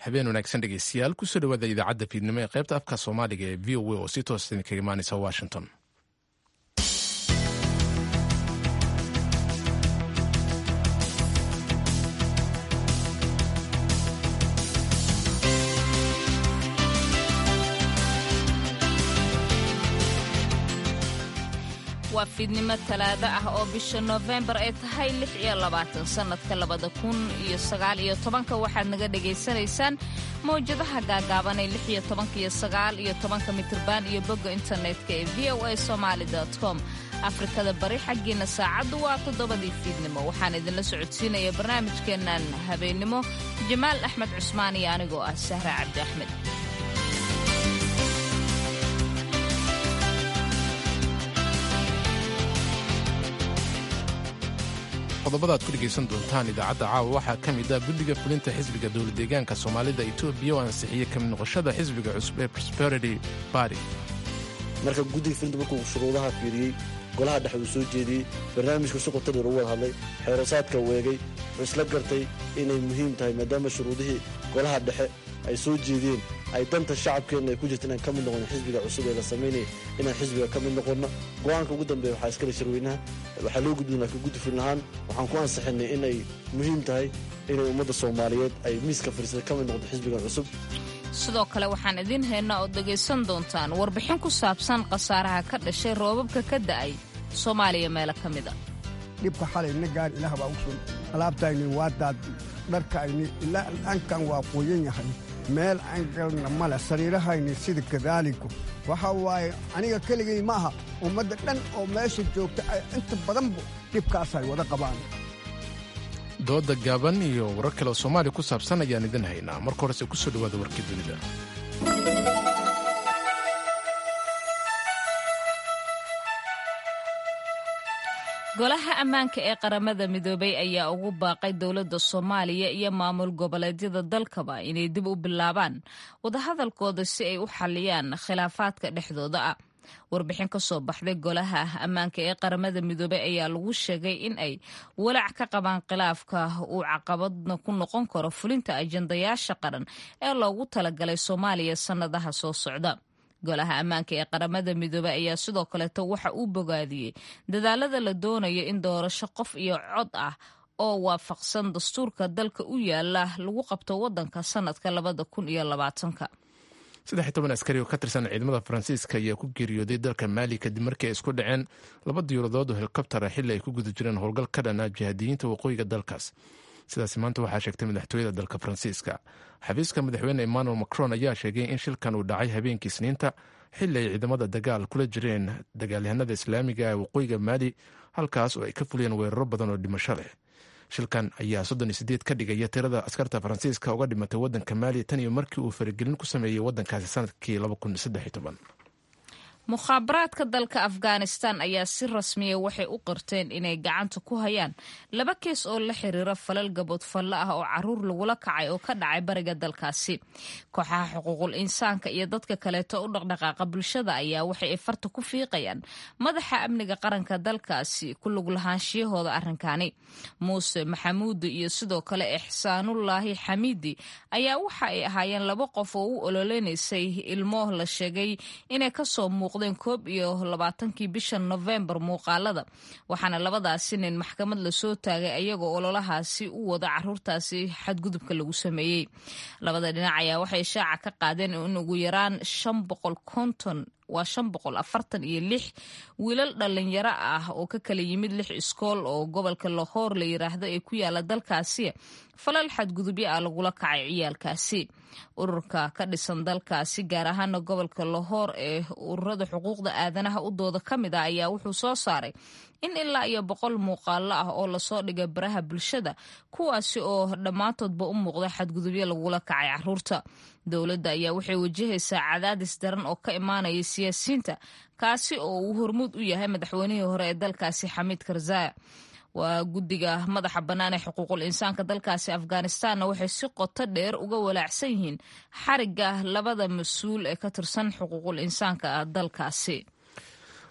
habeen wanaagsan dhegeystayaal kusoo dhawaada idaacadda fiidnimo ee qaybta afka soomaaliga ee v o a oo si toosa idinkaga imaaneysa washington waa fiidnimo talaado ah oo bisha noofembar ay tahay lix iyo labaatan sannadka labada kun iyo sagaal iyo tobanka waxaad naga dhagaysanaysaan mawjadaha gaagaaban ee lix iyo tobanka iyo sagaal iyo tobanka mitriban iyo bogga internetka ee v o a somaali com afrikada bari xaggiina saacaddu waa toddobadii fiidnimo waxaan idinla socodsiinaya barnaamijkeennan habeennimo jamaal axmed cusmaan iyo anigoo ah sahra cabdi axmed qodobada ad ku dhegaysan doontaan idaacadda caawa waxaa ka mid ah guddiga fulinta xisbiga dowladdeegaanka soomaalida etoobiya oo ansixiyey ka mid noqoshada xisbiga cusub ee prosperity barty marka guddiga fulinta markuu shuruudaha fiiriyey golaha dhexe uu soo jeediyey barnaamijka si qotadii lagu wada hadlay xeerosaadka weegay wuxuu isla gartay inay muhiim tahay maadaama shuruudihii golaha dhexe ay soo jeediyeen ay danta shacabkeenna ay ku jirta inaan ka mid noqono xisbiga cusub ee la samaynaya inaan xisbiga ka mid noqonno go-aanka ugu dambeeya waxaa iskale shirweynaha waxaa loo gudbin laakiin guddi fulin ahaan waxaan ku ansixinay inay muhiim tahay inay ummadda soomaaliyeed ay miiska fariisada ka mid noqdo xisbigan cusub sidoo kale waxaan idiin haynaa oo dhegaysan doontaan warbixin ku saabsan khasaaraha ka dhashay roobabka ka da'ay soomaaliya meelo ka mida dhibka xalayna gaar ilaah baa u sun alaabtayni waa daaddi dharkayni ilaa dhankan waa qoyan yahay meel aan galna male sariirahayni sida kadaaliku waxa waaye aniga keligay ma aha ummadda dhan oo meesha joogta ay inta badanbu dhibkaasay wada qabaan dooda gaaban iyo warar kale oo soomaaliya ku saabsan ayaan idin haynaa marka horese ku soo dhawaada warkii dunida golaha ammaanka ee qaramada midoobay ayaa ugu baaqay dowladda soomaaliya iyo maamul goboleedyada dalkaba inay dib u bilaabaan wadahadalkooda si ay u xalliyaan khilaafaadka dhexdooda ah warbixin ka soo baxday golaha ammaanka ee qaramada midoobey ayaa lagu sheegay in ay walaac ka qabaan khilaafka uu caqabadna ku noqon karo fulinta ajandayaasha qaran ee loogu talagalay soomaaliya sannadaha soo socda golaha ammaanka ee qaramada midoobey ayaa sidoo kaleeto waxa uu bogaadiyey dadaalada la doonayo in doorasho qof iyo cod ah oo waafaqsan dastuurka dalka u yaala lagu qabto waddanka sannadka labada kun iyo labaatanka saddex toban askari oo ka tirsan ciidamada faransiiska ayaa ku geeriyooday dalka maali kadib markii ay isku dhaceen laba diyuuradood oo helikobtara xilli ay ku guda jireen howlgal ka dhana jihaadiyiinta waqooyiga dalkaas sidaas maanta waxaa sheegtay madaxtooyada dalka faransiiska xafiiska madaxweyne emmanuel macron ayaa sheegay in shilkan uu dhacay habeenkii isniinta xilli ay ciidamada dagaal kula jireen dagaalyahanada islaamiga ee waqooyiga maali halkaas oo ay ka fuliyeen weeraro badan oo dhimasho leh shilkan ayaa soddon iyo sideed ka dhigaya tirada askarta faransiiska uga dhimatay waddanka maali tan iyo markii uu faragelin ku sameeyey waddankaasi sanadkii laba kun saddex iyo toban mukhaabaraadka dalka afghanistan ayaa si rasmiya waxay u qirteen inay gacanta ku hayaan laba kees oo la xiriira falal gabood falle ah oo caruur lagula kacay oo ka dhacay bariga dalkaasi kooxaha xuquuqul insaanka iyo dadka kaleeto u dhaqdhaqaaqa bulshada ayaa waxay ay farta ku fiiqayaan madaxa amniga qaranka dalkaasi ku lug lahaanshiyahooda arrinkani muuse maxamuudi iyo sidoo kale ixsaanullaahi xamiidi ayaa waxa ay ahaayeen laba qof oo u ololeynaysay ilmo la sheegay inay kasoo muuq koob iyo labaatankii bisha nofembar muuqaalada waxaana labadaasi nin maxkamad lasoo taagay ayagoo ololahaasi u wada caruurtaasi xadgudubka lagu sameeyey labada dhinac ayaa waxay shaaca ka qaadeen in ugu yaraan shan boqol konton waa shan boqol afartan iyo lix wiilal dhalinyaro ah oo ka kala yimid lix iskool oo gobolka lahoor la yiraahdo ee ku yaala dalkaasi falal xadgudubyo ah lagula kacay ciyaalkaasi ururka ka dhisan dalkaasi gaar ahaana gobolka lahoor ee ururada xuquuqda aadanaha u dooda ka mid ah ayaa wuxuu soo saaray in ilaa iyo boqol muuqaalo ah oo lasoo dhigay baraha bulshada kuwaasi oo dhammaantoodba u muuqda xadgudubyo lagula kacay caruurta dowladda ayaa waxay wajahaysaa cadaadis daran oo ka imaanaya siyaasiyiinta kaasi oo uu hormuud u yahay madaxweynihii hore ee dalkaasi xamiid karzaya waa guddiga madaxa bannaan ee xuquuqul insaanka dalkaasi afghanistanna waxay si qoto dheer uga walaacsan yihiin xarigga labada mas-uul ee ka tirsan xuquuqul insaanka dalkaasi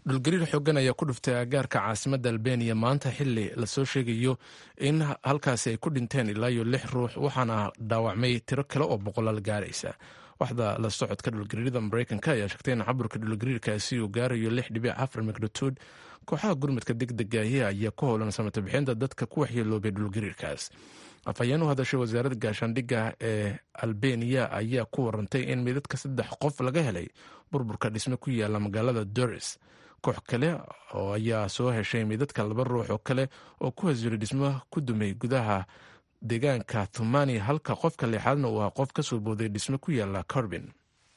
dhulgariir xoogan ayaa ku dhuftay agaarka caasimadda albeniya maanta xili lasoo sheegayo in halkaasi ay ku dhinteen ilaa iyo lix ruux waxaana dhaawacmay tiro kale oo boqolaal gaaraysa waxda la socodka dhulgariirada mareykanka ayaa sheegtay in caburka dhulgariirkaasi uu gaarayo lix dhibic afar magnituud kooxaha gurmadka degdegaahi ayaa ku howlan samata bixinta dadka ku waxyeeloobay dhulgariirkaas afhayeen u hadashay wasaaradda gaashaandhigga ee albeniya ayaa ku warantay in midadka saddex qof laga helay burburka dhisme ku yaala magaalada doris koox kale oo ayaa soo heshay midadka laba ruux oo kale oo ku hasiray dhismo ku dumay gudaha deegaanka thumani halka qofka lixaadna uu ahaa qof ka soo booday dhisme ku yaala corbin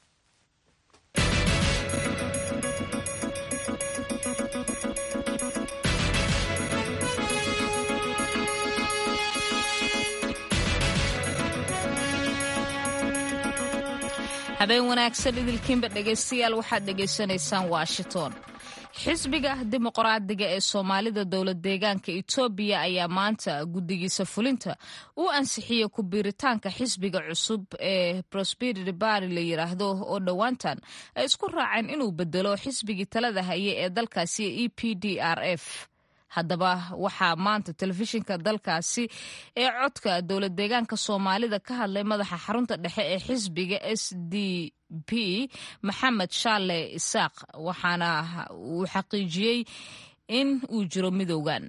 habeen wanaagsan idilkiinba dhegaystayaal waxaad dhegaysanaysaan washington xisbiga dimuqraadiga ee soomaalida dowlad deegaanka etoobiya ayaa maanta guddigiisa fulinta u ansixiyey ku biiritaanka xisbiga cusub ee prosperity bari la yiraahdo oo dhowaantan ay isku raaceen inuu bedelo xisbigii talada haye ee dalkaasi e p d r f haddaba waxaa maanta telefishinka dalkaasi ee codka dowlad deegaanka soomaalida ka hadlay madaxa xarunta dhexe ee xisbiga s d p maxamed shaale isaaq waxaana uu xaqiijiyey in uu jiro midowgan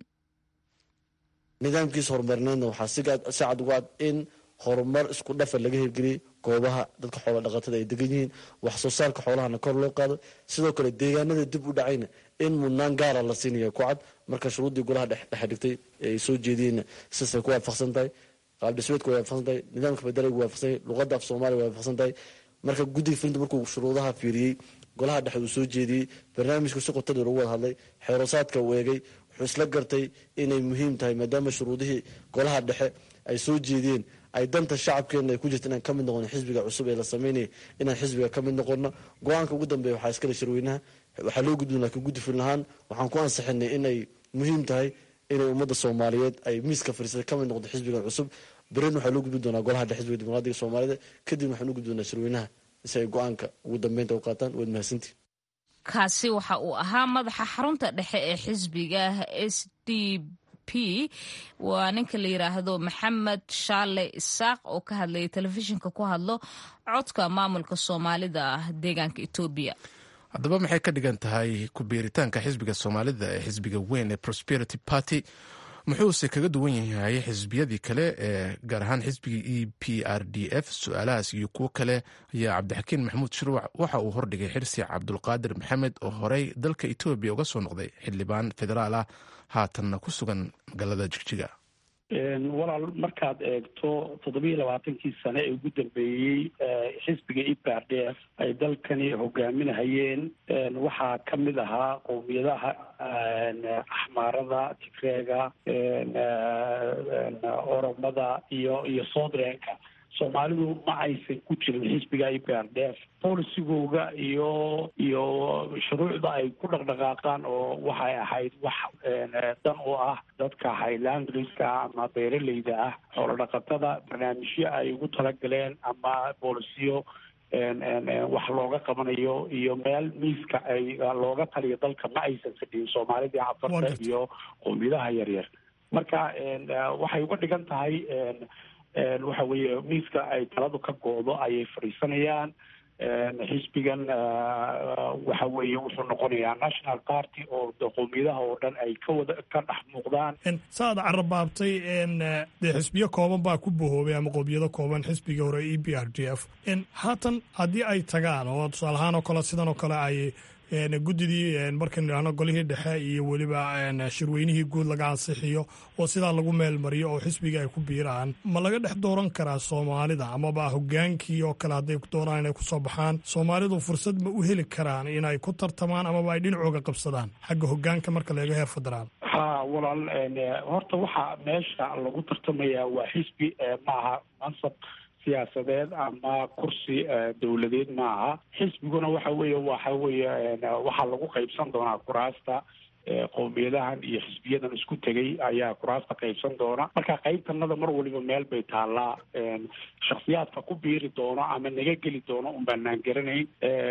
nidaamkiisa horumarineedna waxaa si cad uga cad in horumar isku dhafa laga hirgeliyey goobaha dadka xoola dhaqatada ay degan yihiin wax soo saarka xoolahana kor loo qaado sidoo kale deegaanada dib u dhacayna in mudnaan gaara la siinaya ku cad marka shuruuddii golaha dhexe dhigtay ay soo jeediyeenna sidaasay ku waafaqsan tahay qaabdhismeedku way waafaqsan tahay nidaamka federaalku waafaqsan yahay luqadda af soomaaliya way waafaqsan tahay marka guddiga filinta markuu shuruudaha fiiriyey golaha dhexe uu soo jeediyey barnaamijku si qoto dheer ugu wada hadlay xeerosaadka uu eegay wuxuu isla gartay inay muhiim tahay maadaama shuruudihii golaha dhexe ay soo jeediyeen ay danta shacabkeena ay ku jirta inaan ka mid noqono xisbiga cusub ee la sameynaya inaan xisbiga ka mid noqono go-aanka ugu dambeeya waxaa iskale shirweynaha waxaa loo gudbin laakiin guddi filin ahaan waxaan ku ansixinay inay muhiim tahay inay ummadda soomaaliyeed ay miiska fariisatay ka mid noqdo xisbigan cusub berin waxaa loo gudbin doonaa golaha dhexe xisbiga dimuqraadiga soomaalida kadibna waxaan u gudbi doonaa shirweynaha si ay go-aanka ugu dambeynta u qaataan waad mahadsantii kaasi waxa uu ahaa madaxa xarunta dhexe ee xisbiga s d p waa ninka la yiraahdo maxamed shaale isaaq oo ka hadlayay telefishinka ku hadlo codka maamulka soomaalida deegaanka etoobiya haddaba maxay ka dhigan tahay ku biiritaanka xisbiga soomaalida ee xisbiga weyn ee prosperity party muxuuse kaga duwan yahay xisbiyadii kale ee gaar ahaan xisbigii e p r d f su-aalahaas iyo kuwo kale ayaa cabdixakiin maxamuud shirwac waxa uu hordhigay xirsi cabdulqaadir maxamed oo horey dalka etoobiya uga soo noqday xildhibaan federaal ah haatanna ku sugan magaalada jigjiga walaal markaad eegto toddobiiyo labaatankii sane ee ugu dambeeyey xisbiga e p r d f ay dalkani hogaaminahayeen waxaa ka mid ahaa qowmiyadaha axmaarada tigreega oromada iyo iyo soodreenka soomaalidu ma aysan ku jirin xisbiga e p r d f bolisigooga iyo iyo shuruucda ay ku dhaqdhaqaaqaan oo waxay ahayd wax dan u ah dadka highlandriska ama beeraleyda ah xoolo dhaqatada barnaamijyo ay ugu talagaleen ama boolisiyo wax looga qabanayo iyo meel miiska ay looga taliyo dalka ma aysan fadhiyin soomaalidii cafarta iyo qowmiyadaha yaryar marka waxay uga dhigan tahay waxa weeye miiska ay taladu ka go-do ayay fadhiisanayaan xisbigan waxa weeye wuxuu noqonayaa national party oo qowmiyadaha oo dhan ay ka wada ka dhex muuqdaan saad carabaabtay dee xisbiyo kooban baa ku bahoobay ama qowmiyado kooban xisbiga hore e b r d f haatan haddii ay tagaan oo tusaale ahaan oo kale sidan oo kale ay guddidii markan idhaahno golihii dhexe iyo weliba shirweynihii guud laga ansixiyo oo sidaa lagu meelmariyo oo xisbiga ay ku biiraan ma laga dhex dooran karaa soomaalida amaba hogaankii oo kale hadday doonaan inay kusoo baxaan soomaalidu fursad ma u heli karaan inay ku tartamaan amaba ay dhinacooga qabsadaan xagga hogaanka marka laga heer federaal ha walaal horta waxaa meesha lagu tartamayaa waa xisbi maaha mansab siyaasadeed ama kursi dowladeed maaha xisbiguna waxa weeye waxa weeye waxaa lagu qaybsan doonaa kuraasta qowmiyadahan iyo xisbiyadan isku tegay ayaa kuraasta qaybsan doona marka qaybtanada mar waliba meel bay taallaa shaksiyaadka ku biiri doono ama naga geli doono un baanaan garanayn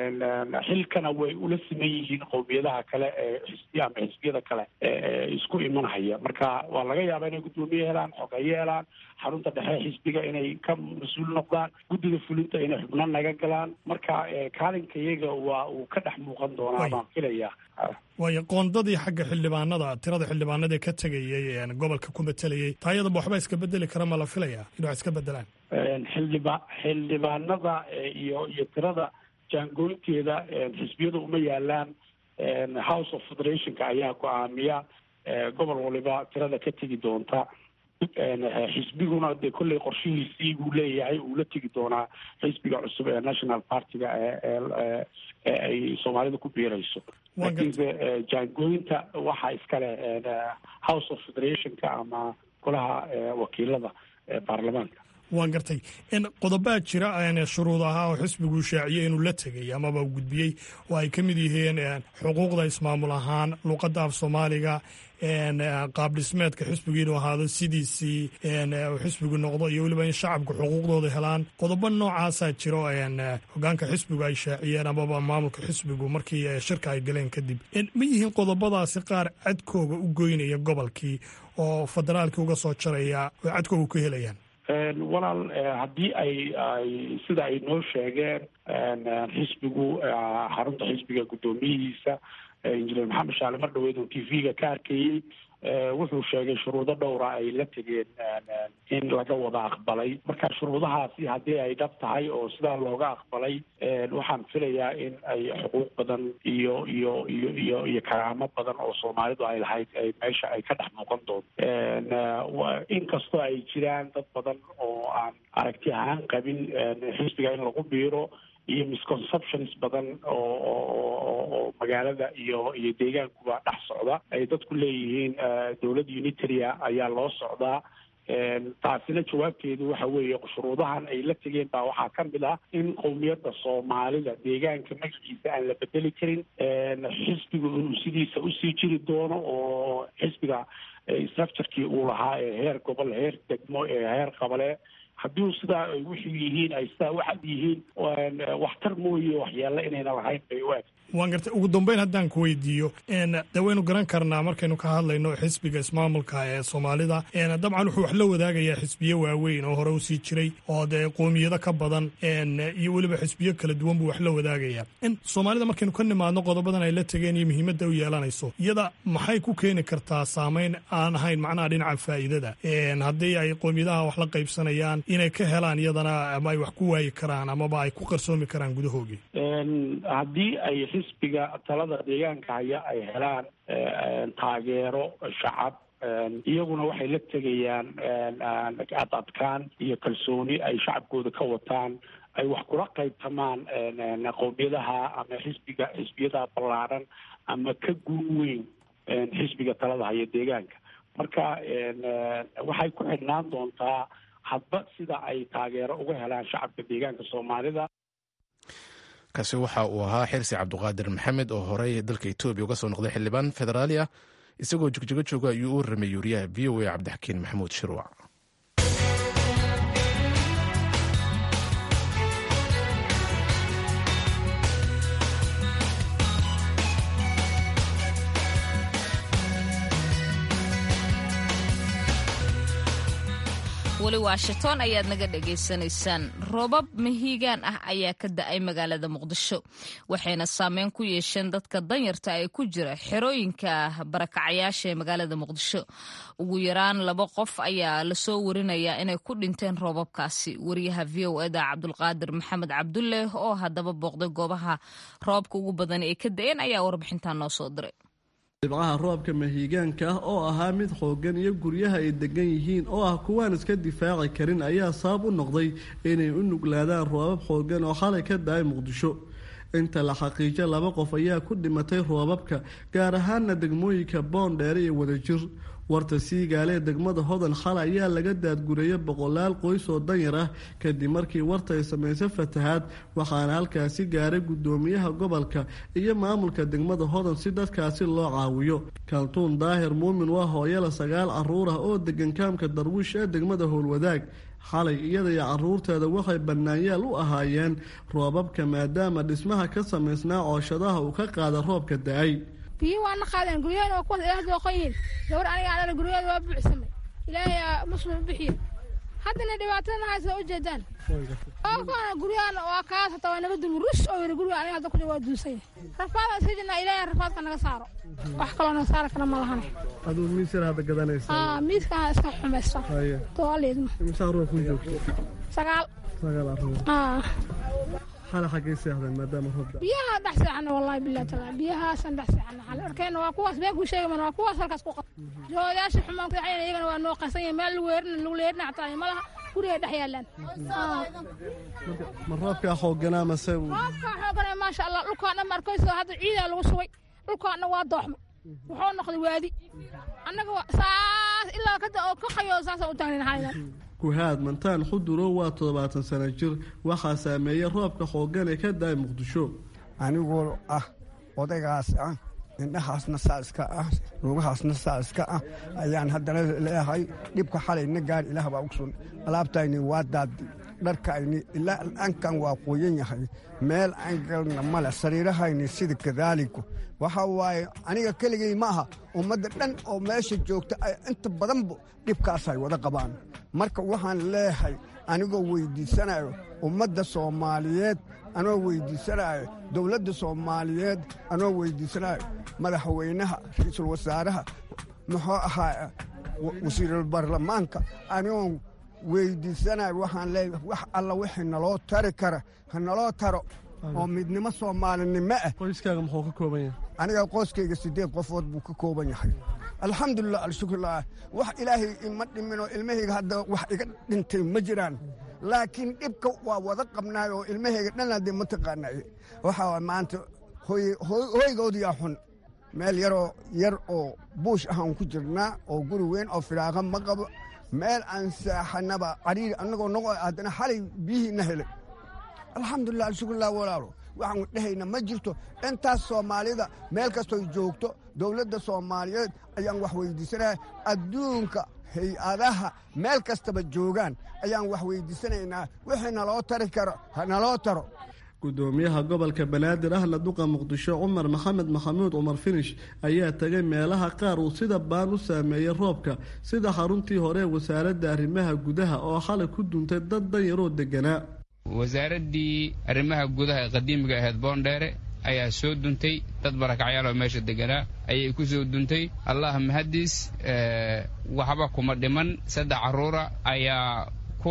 xilkana way ula siman yihiin qowmiyadaha kale ee xisbiya ama xisbiyada kale ee isku imanhaya marka waa laga yaabaa inay guddoomiye helaan xogeeye helaan xarunta dhexe xisbiga inay ka mas-uul noqdaan guddiga fulinta inay xubno naga galaan marka kaalinka iyaga waa uu ka dhex muuqan doonaa baan filayaa waayo qoondadii xagga xildhibaanada tirada xildhibaanada ka tegayay gobolka ku matelayay taayadaba waxba iska bedeli kara ma la filayaa in wax iska bedelaan xildhiba xildhibaanada iyo iyo tirada jaangooynteeda xisbiyadu uma yaalaan house of federationka ayaa go-aamiya gobol waliba tirada ka tegi doonta xisbiguna dee kolley qorshihiisii buu leeyahay uu la tegi doonaa xisbiga cusub ee national partiga ee ee ay soomaalida ku biirayso laakiinse jaangooyinta waxaa iskale house of federationka ama golaha wakiilada baarlamaanka waan gartay qodobaa jira shuruud ahaa oo xisbigu shaaciyey inuu la tegay amaba gudbiyey oo ay ka mid yihiin xuquuqda ismaamul ahaan luqadda af soomaaliga qaab dhismeedka xisbigu inuu ahaado sidiisii xisbigu noqdo iyo weliba in shacabku xuquuqdooda helaan qodobo noocaasaa jiro hogaanka xisbigu ay shaaciyeen amaba maamulka xisbigu markii shirka ay galeen kadib ma yihiin qodobadaasi qaar cadkooga u goynaya gobolkii oo federaalkii uga soo jaraya oo cadkooga ku helayaan walaal haddii ay ay sida ay noo sheegeen xisbigu xarunta xisbiga guddoomiyihiisa injineer maxamed shaale mar dhaweyd oo t v-ga ka arkayey wuxuu sheegay shuruudo dhowra ay la tegeen in laga wada aqbalay marka shuruudahaasi haddii ay dhab tahay oo sidaa looga aqbalay waxaan filayaa in ay xuquuq badan iyo iyo iyo iyo iyo karaamo badan oo soomaalidu ay lahayd ay meesha ay ka dhex muuqan doonto inkastoo ay jiraan dad badan oo aan aragti ahaan qabin xisbiga in lagu biiro iyo misconceptions badan oo oo magaalada iyo iyo deegaankuba dhex socda ay dadku leeyihiin dowladda unitaria ayaa loo socdaa taasina jawaabteedu waxa weeye shuruudahan ay la tegeen baa waxaa ka mid ah in qowmiyadda soomaalida deegaanka magaciisa aan la bedeli karin xisbigu inuu sidiisa usii jiri doono oo xisbiga structurekii uu lahaa ee heer gobol heer degmo ee heer qabale haddii sidaa ay wuxuu yihiin ay sidaa waxad yihiin waxtar mooye waxyeelo inayna lahayn bay u eg waan gartay ugu dambeyn haddaan ku weydiiyo de waynu garan karnaa markaynu ka hadlayno xisbiga ismaamulka ee soomaalida dabcan wuxuu wax la wadaagayaa xisbiyo waaweyn oo hore usii jiray oo dee qoomiyado ka badan iyo weliba xisbiyo kala duwan buu wax la wadaagayaa soomaalida markaynu ka nimaadno qodobadan ay la tegeen iyo muhiimadda u yeelanayso iyada maxay ku keeni kartaa saameyn aan ahayn macnaha dhinaca faa'iidada haddii ay qoomiyadaha wax la qaybsanayaan inay ka helaan iyadana ama ay wax ku waayi karaan amaba ay ku qarsoomi karaan gudahoogii haddii ay xisbiga talada deegaanka haya ay helaan taageero shacab iyaguna waxay la tegayaan ad adkaan iyo kalsooni ay shacabkooda ka wataan ay wax kula qaybtamaan qowmiyadaha ama xisbiga xisbiyada ballaaran ama ka guun weyn xisbiga talada haya deegaanka marka waxay ku xidhnaan doontaa hadba sida ay taageero uga helaan shacabka deegaanka soomaalida kaasi waxa uu ahaa xirsi cabduqaadir maxamed oo horey dalka etoobiya uga soo noqday xildhibaan federaali ah isagoo jigjigo jooga ayuu u ramay yuuriyaha v o a cabdixakiin maxamuud shirwac weli washington ayaad naga dhagaysanaysaan roobab mahiigaan ah ayaa ka da-ay magaalada muqdisho waxayna saameyn ku yeesheen dadka danyarta ee ku jira xerooyinka barakacayaasha ee magaalada muqdisho ugu yaraan laba qof ayaa lasoo warinayaa inay ku dhinteen roobabkaasi wariyaha v o eda cabdulqaadir maxamed cabdulle oo haddaba booqday goobaha roobabka ugu badan ee ka da-een ayaa warbixintan noo soo diray dhibcaha roobka mahiigaanka ah oo ahaa mid xooggan iyo guryaha ay degan yihiin oo ah kuwaan iska difaaci karin ayaa sabab u noqday inay u nuglaadaan roobab xooggan oo xalay ka da-ay muqdisho inta la xaqiijo laba qof ayaa ku dhimatay roobabka gaar ahaana degmooyinka boondheere iyo wadajir warta siigaale ee degmada hodan xalay ayaa laga daadgureeyay boqolaal qoys oo danyar ah kadib markii warta ay samaysay fatahaad waxaana halkaasi gaaray gudoomiyaha gobolka iyo maamulka degmada hodan si dadkaasi loo caawiyo kaltuun daahir muumin waa hooyala sagaal caruur ah oo degan kaamka darwiish ee degmada howlwadaag xalay iyada iyo caruurteeda waxay bannaanyaal u ahaayeen roobabka maadaama dhismaha ka samaysnaa cooshadaha uu ka qaada roobka da-ay biyo waana qaadeen guryaheena waa kuwaas ilaah dooqan yihiin gabar aniga adhala guryaheeda waa buuxsamay ilaahay muslim bixiyo haddana dhibaatadana haysa u jeedaan oo kuwana guryahan waa kaas hataa waa naga dumi rus oo yiri guriga aniga hadda ku waa duusay rafaada iska jirnaa ilaahay rafaadka naga saaro wax kaloo naga saari kara ma lahan aduu miis yar hadda gadanaysa aa miiskaan iska xumaysta to aleedma imisa caruur ku joogto sagaal sagaal caruur aa xala xaggay seexdeen maadaama roob da biyaha dhex seexana wallahi billahi taala biyahaasan dhex seexana xale arkeenna waa kuwaas been kuu sheegaman waa kuwaas halkaas ku qab joodayaasha xumaan kudaxayna iyagana waa noo qasan yahay meel lagu weerina lagu leerina xataa ma laha guriga dhex yaalaan ma roobkaa xooganaa mase roobkaa xoogana maasha allah dhulkaan dhan markayso hadda ciidaa lagu shubay dhulkaan dhan waa dooxmay wuxuu noqday waadi annaga saas ilaa kada oo ka qayo saasa u taagnin xalidan kuhaad mantaan xudurow waa toddobaatan sano jir waxaa saameeyey roobka xoogan ee ka da-ay muqdisho anigoo ah odaygaas ah indhahaasna saa iska ah lugahaasna saa iska ah ayaan haddana leeyahay dhibka xalayna gaar ilaah baa ogsun alaabtayni waa daadi dharkayni ilaa ankan waa qoyan yahay meel aan galna male sariirahayni sida kadaaliku waxa waaye aniga keligay ma aha ummadda dhan oo meesha joogta ay inta badanba dhibkaasay wada qabaan marka waxaan leeyahay anigoo weyddiisanayo ummadda soomaaliyeed anoo weyddiisanayo dowladda soomaaliyeed anoo weyddiisanayo madaxweynaha ra-iisul wasaaraha muxuu ahaa wasiirul baarlamaanka anigoo weyddiisanayo waxaan leeyahay wax alla wixii naloo tari kara ha naloo taro oo midnimo soomaalinimo ah qoyskaaga muxuu ka kooban yahay aniga qoyskayga siddeed qofood buu ka kooban yahay alxamdulilah alshukrulah wax ilaahay ima dhiminoo ilmahayga hadda wax iga dhintay ma jiraan laakiin dhibka waa wada qabnaay oo ilmahayga dhan haddee ma taqaanay waxaa maanta hoygoodiyaa xun meel yaroo yar oo buush ahaan ku jirnaa oo guri weyn oo fidhaaqa ma qabo meel aan saaxanaba cariiri annagoo noqo haddana xalay biyihiina helay alxamdulilah alshukrulah walaalo waxaan dhehayna ma jirto intaas soomaalida meel kastoy joogto dowladda soomaaliyeed ayaan wax weydiisanaya adduunka hay-adaha meel kastaba joogaan ayaan wax weydiisanaynaa wixii naloo tari karo ha naloo taro gudoomiyaha gobolka banaadir ahna duqa muqdisho cumar maxamed maxamuud cumar finish ayaa tegay meelaha qaar uu sida baan u saameeyey roobka sida xaruntii hore ee wasaaradda arrimaha gudaha oo xalay ku duntay dad danyaroo deganaa wasaaraddii arrimaha gudaha ee qadiimiga ahayd boondheere ayaa soo duntay dad barakacyaal oo meesha deganaa ayay ku soo duntay allah mahadiis waxba kuma dhiman saddex carruura ayaa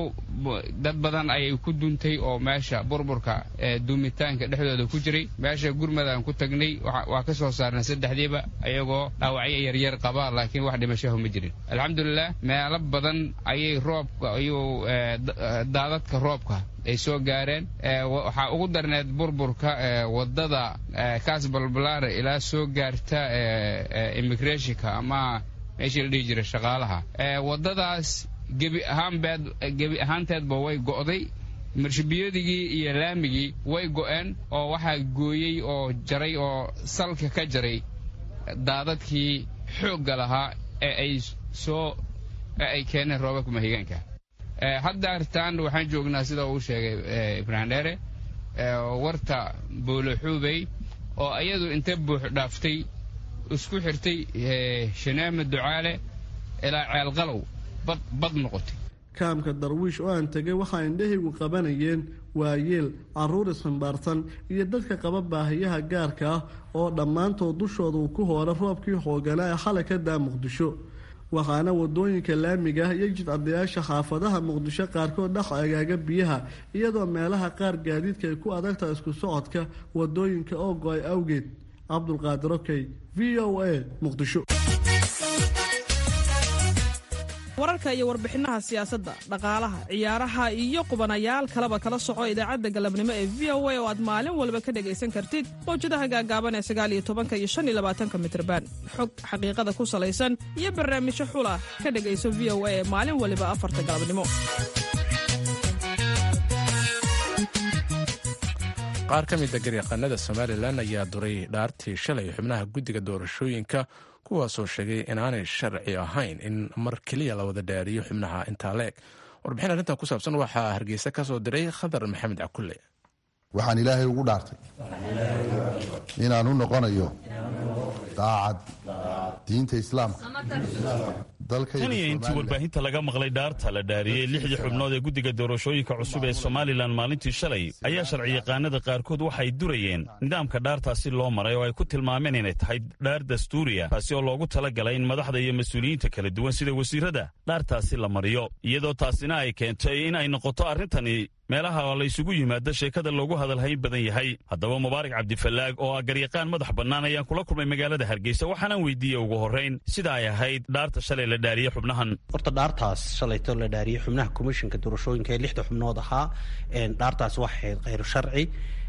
dad badan ayay ku duntay oo meesha burburka duumitaanka dhexdooda ku jiray meesha gurmadaan ku tagnay waa ka soo saarnay saddexdiiba ayagoo dhaawacyo yaryar qaba laakiin wax dhimashahu ma jirin alxamdulilah meelo badan ayay roobka ayuu daadadka roobka ay soo gaareen waxaa ugu darneed burburka wadada kaasbalbalaare ilaa soo gaarta immigrationka ama meeshii la dhihi jiray shaqaalaha wadadaas gebi ahaanbeed gebi ahaanteedba way go'day marshabiyadigii iyo laamigii way go'een oo waxaa gooyey oo jaray oo salka ka jaray daadadkii xoogga lahaa ee ay soo ee ay keeneen roobabka mahigaanka hadda artaan waxaan joognaa sida uu sheegay ibraahim dheere warta booloxuubey oo iyadu inta buux dhaaftay isku xirtay shaneeme ducaale ilaa ceelqalow bad noqotay kaamka darwiish oo aan tegay waxaa indhahaygu qabanayeen waayeel carruur isximbaarsan iyo dadka qaba baahiyaha gaarka ah oo dhammaantood dushooda uu ku hoora roobkii xooganaa ee xalay ka daa muqdisho waxaana wadooyinka laamiga ah iyo jidcadayaasha xaafadaha muqdisho qaarkood dhex agaaga biyaha iyadoo meelaha qaar gaadiidka ay ku adagtaha isku socodka wadooyinka oo go-ay awgeed cabdulqaadir okey v o a muqdisho wararka iyo warbixinaha siyaasadda dhaqaalaha ciyaaraha iyo qubanayaal kaleba kala soco idaacadda galabnimo ee v o a oo aad maalin walba ka dhegaysan kartid mawjadaha gaagaaban ee sagaaliyo tobanka iyo shan iyo labaatanka mitrban xog xaqiiqada ku salaysan iyo barnaamijyo xula ka dhegayso v o a ee maalin waliba afarta galabnimo qaar ka mida garyaqaanada somalilan ayaa duray dhaartii shalay xubnaha guddiga doorashooyinka kuwaasoo sheegay inaanay sharci ahayn in mar keliya la wada dhaariyo xubnaha intaa leeg warbixin arrintan ku saabsan waxaa hargeysa ka soo diray khadar maxamed cakulle waxaan ilaahay ugu dhaartay inaan u noqonayo daacad diinta islaamka tan iyo intii warbaahinta laga maqlay dhaarta la dhaariyey lixdii xubnood ee guddiga doorashooyinka cusub ee somalilan maalintii shalay ayaa sharciyaqaanada qaarkood waxay durayeen nidaamka dhaartaasi loo maray oo ay ku tilmaameen inay tahay dhaar dastuuriya taasi oo loogu talagalay in madaxda iyo mas-uuliyiinta kala duwan sida wasiirada dhaartaasi la mariyo iyadoo taasina ay keentay in ay noqoto arrintani meelaha la ysugu yimaado sheekada loogu hadalhayn badan yahay haddaba mubaarak cabdifallaag oo ah garyaqaan madax bannaan ayaan kula kulmay magaalada hargeysa waxaanaan weydiiyey ugu horrayn sida ay ahayd dhaarta shalay la dhaariyey xubnahan horta dhaartaas shalayto la dhaariyey xubnaha komishinka doorashooyinka ee lixda xubnood ahaa dhaartaas waxay ahayd khayr sharci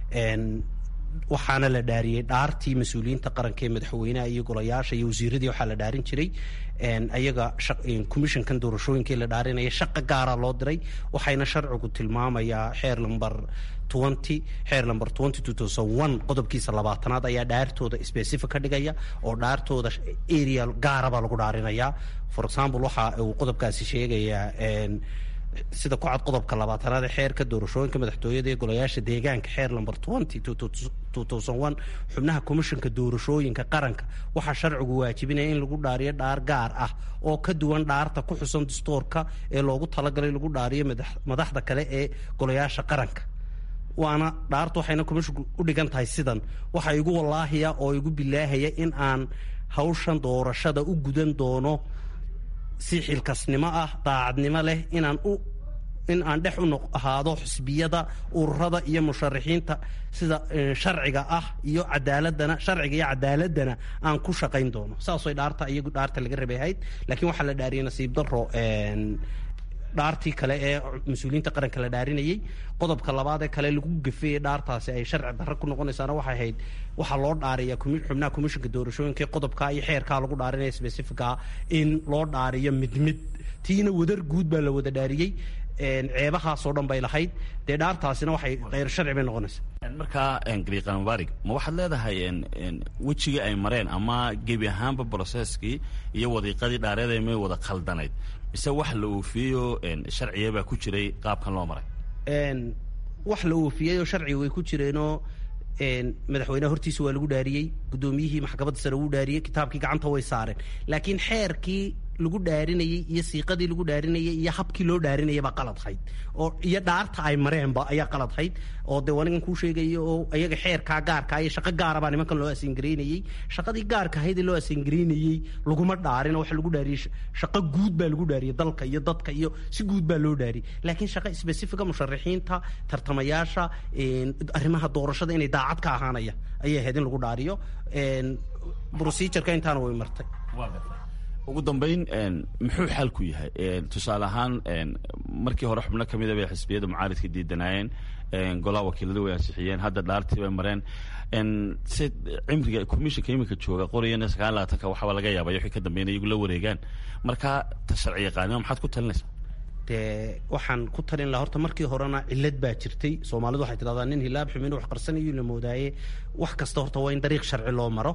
waxaana la dhaariyey dhaartii mas-uuliyiinta qaranka ee madaxweynaha iyo golayaasha iyo wasiiradii waxaa la dhaarin jiray ayaga commissionkan doorashooyinkai la dhaarinaya shaqa gaara loo diray waxayna sharcigu tilmaamayaa xeer lamber twenty xeer lamber twenty two thousand one qodobkiisa labaatanaad ayaa dhaartooda specific ka dhigaya oo dhaartooda area gaarabaa lagu dhaarinayaa for example waxa uu qodobkaasi sheegayaa sida ku cad qodobka labaatanaad ee xeerka doorashooyinka madaxtooyada ee golayaasha deegaanka xeer lamber twenty two thousand one xubnaha komishinka doorashooyinka qaranka waxaa sharcigu waajibinaya in lagu dhaariyo dhaar gaar ah oo ka duwan dhaarta ku xusan dastuurka ee loogu talagalay lagu dhaariyo madaxda kale ee golayaasha qaranka waana dhaartu waxayna komishinku u dhigan tahay sidan waxaa igu wallaahiya oo igu bilaahaya in aan hawshan doorashada u gudan doono si xilkasnimo ah daacadnimo leh inaan u in aan dhex u ahaado xusbiyada ururada iyo musharaxiinta sida sharciga ah iyo cadaaladana sharciga iyo cadaaladana aan ku shaqayn doono saasay dhaarta iyagu dhaarta laga rabay ahayd laakiin waxaa la dhaariyay nasiib daro dhaartii kale ee mas-uuliyiinta qaranka la dhaarinayey qodobka labaad ee kale lagu gafeeyey dhaartaasi ay sharci darro ku noqonaysaana waxay ahayd waxaa loo dhaariya xubnaha komishinka doorashooyinka qodobka iyo xeerkaa lagu dhaarinaya specifica in loo dhaariyo mid mid tiina wadar guud baa la wada dhaariyey ceebahaasoo dhan bay lahayd dee dhaartaasina waxay kheyr sharci bay noqonaysaa markaa gariiqan mubaarig ma waxaad leedahay wejigii ay mareen ama gebi ahaanba broseskii iyo wadiiqadii dhaareeda may wada khaldanayd mise wax la oofiyeyo sharciya baa ku jiray qaabkan loo maray wax la oofiyeyoo sharciga way ku jireenoo madaxweyneha hortiisa waa lagu dhaariyey guddoomiyihii maxkamadda sare wuu dhaariyey kitaabkii gacanta way saareen laakiin xeerkii lagu dhaarinayey iyo siiqadii lagu dhaarinayay iyo habkii loo dhaarinayay baa qaladhayd oo iyo dhaarta ay mareenba ayaa qaladhayd oo dee anigan kuu sheegaya oo iyaga xeerkaa gaarkaa iyo shaqo gaara baa nimankan loo asingareynayey shaqadii gaarka ahayd ee loo asingareynayey laguma dhaarin oo waxa lagu dhaariyey shaqo guud baa lagu dhaariyey dalka iyo dadka iyo si guud baa loo dhaariyey laakiin shaqo specifica musharaxiinta tartamayaasha arrimaha doorashada inay daacad ka ahaanaya ayay ahayd in lagu dhaariyo procedureka intaana way martay ugu dambayn muxuu xalku yahay tusaale ahaan markii hore xubno ka mida bay xisbiyada mucaaridka diidanaayeen golaha wakiilada way ansixiyeen hadda dhaartii bay mareen si cimriga commissionka iminka jooga qorayana sagaal labaatanka waxaaba laga yaabay wixii ka dambeyn iyagu la wareegaan marka ta sharci yaqaanima maxaad ku talinaysaa dee waxaan ku talin laha horta markii horena cilad baa jirtay soomaalidu waxay tidhahdaa nin hilaab xumin wax qarsanayo la moodaaye wax kasta horta waa in dariiq sharci loo maro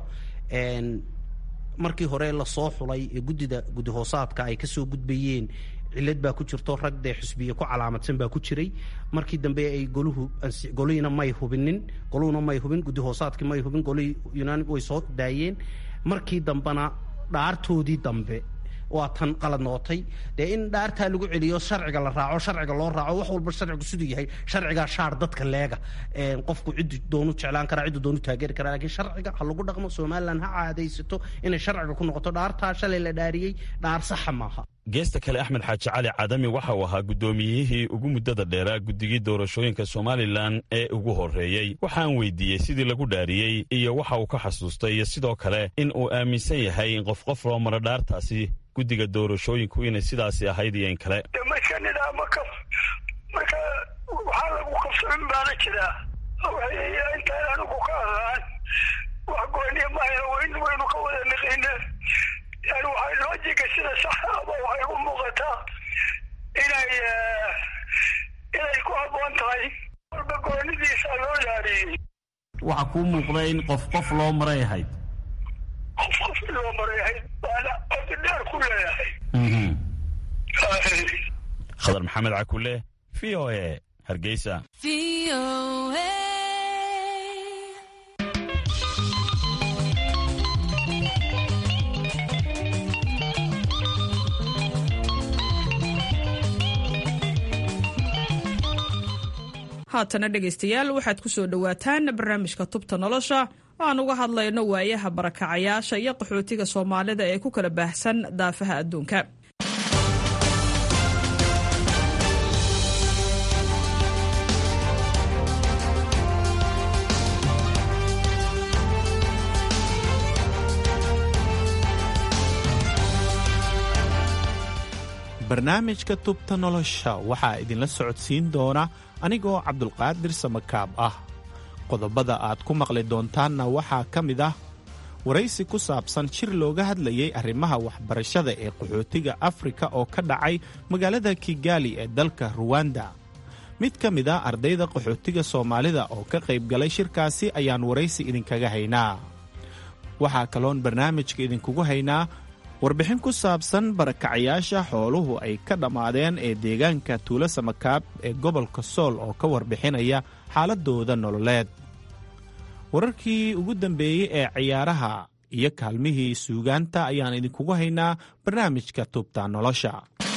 markii hore lasoo xulay ee guddida guddi hoosaadka ay kasoo gudbayeen cilad baa ku jirto rag dee xusbiye ku calaamadsan baa ku jiray markii dambe ay goluhu golihiina may hubinin goluhuna may hubin guddi hoosaadkii may hubin golihii yunaani way soo daayeen markii dambena dhaartoodii dambe waa tan qalad noqotay dee in dhaartaa lagu celiyo sharciga la raaco sharciga loo raaco wax walba sharcigu siduu yahay sharcigaa shaar dadka leega qofku ciddu doonu jeclaan karaa ciddu doonu taageeri karaa lakiin sharciga ha lagu dhaqmo somalilan ha caadaysato inay sharciga ku noqoto dhaartaa shalay la dhaariyey dhaar saxa maaha geesta kale axmed xaaji cali cadami waxa uu ahaa guddoomiyihii ugu muddada dheeraa guddigii doorashooyinka somalilan ee ugu horreeyey waxaan weydiiyey sidii lagu dhaariyey iyo waxa uu ka xasuustay iyo sidoo kale in uu aaminsan yahay in qof qof loo maro dhaartaasi guddiga doorashooyinku inay sidaasi ahayd iyo in kale marka nidaamo ka marka waxaa lagu qabsamin baana jiraa intaan anigu ka ahaan wax gooniya mahayna wayn waynu ka wada niqina yani waxay loojiga sida saxa aba waxay u muuqataa inay inay ku habboon tahay walba goonidiisa loo yaariyey waxaa kuu muuqda in qof qof loo maray ahayd qof qof loo maray ahayd waana codi dheer ku leeyahay khadar maxamed cakule v o e hargeysa haatana dhegaystayaal waxaad ku soo dhowaataan barnaamijka tubta nolosha oo aan uga hadlayno waayaha barakacayaasha iyo qaxootiga soomaalida ee ku kala baahsan daafaha adduunka barnaamijka tubta nolosha waxaa idinla socodsiin doona anigoo cabdulqaadir samakaab ah qodobada aad ku maqli doontaanna waxaa ka mid ah waraysi ku saabsan shir looga hadlayay arrimaha waxbarashada ee qaxootiga afrika oo ka dhacay magaalada kigaali ee dalka ruwanda mid ka mid a ardayda qaxootiga soomaalida oo ka qayb galay shirkaasi ayaan waraysi idinkaga haynaa waxaa kaloon barnaamijka idinkugu haynaa warbixin ku saabsan barakacayaasha xooluhu ay ka dhammaadeen ee deegaanka tuulo samakaab ee gobolka sool oo ka warbixinaya xaaladooda nololeed wararkii ugu dambeeyey ee ciyaaraha iyo kaalmihii suugaanta ayaan idinkugu haynaa barnaamijka tubta nolosha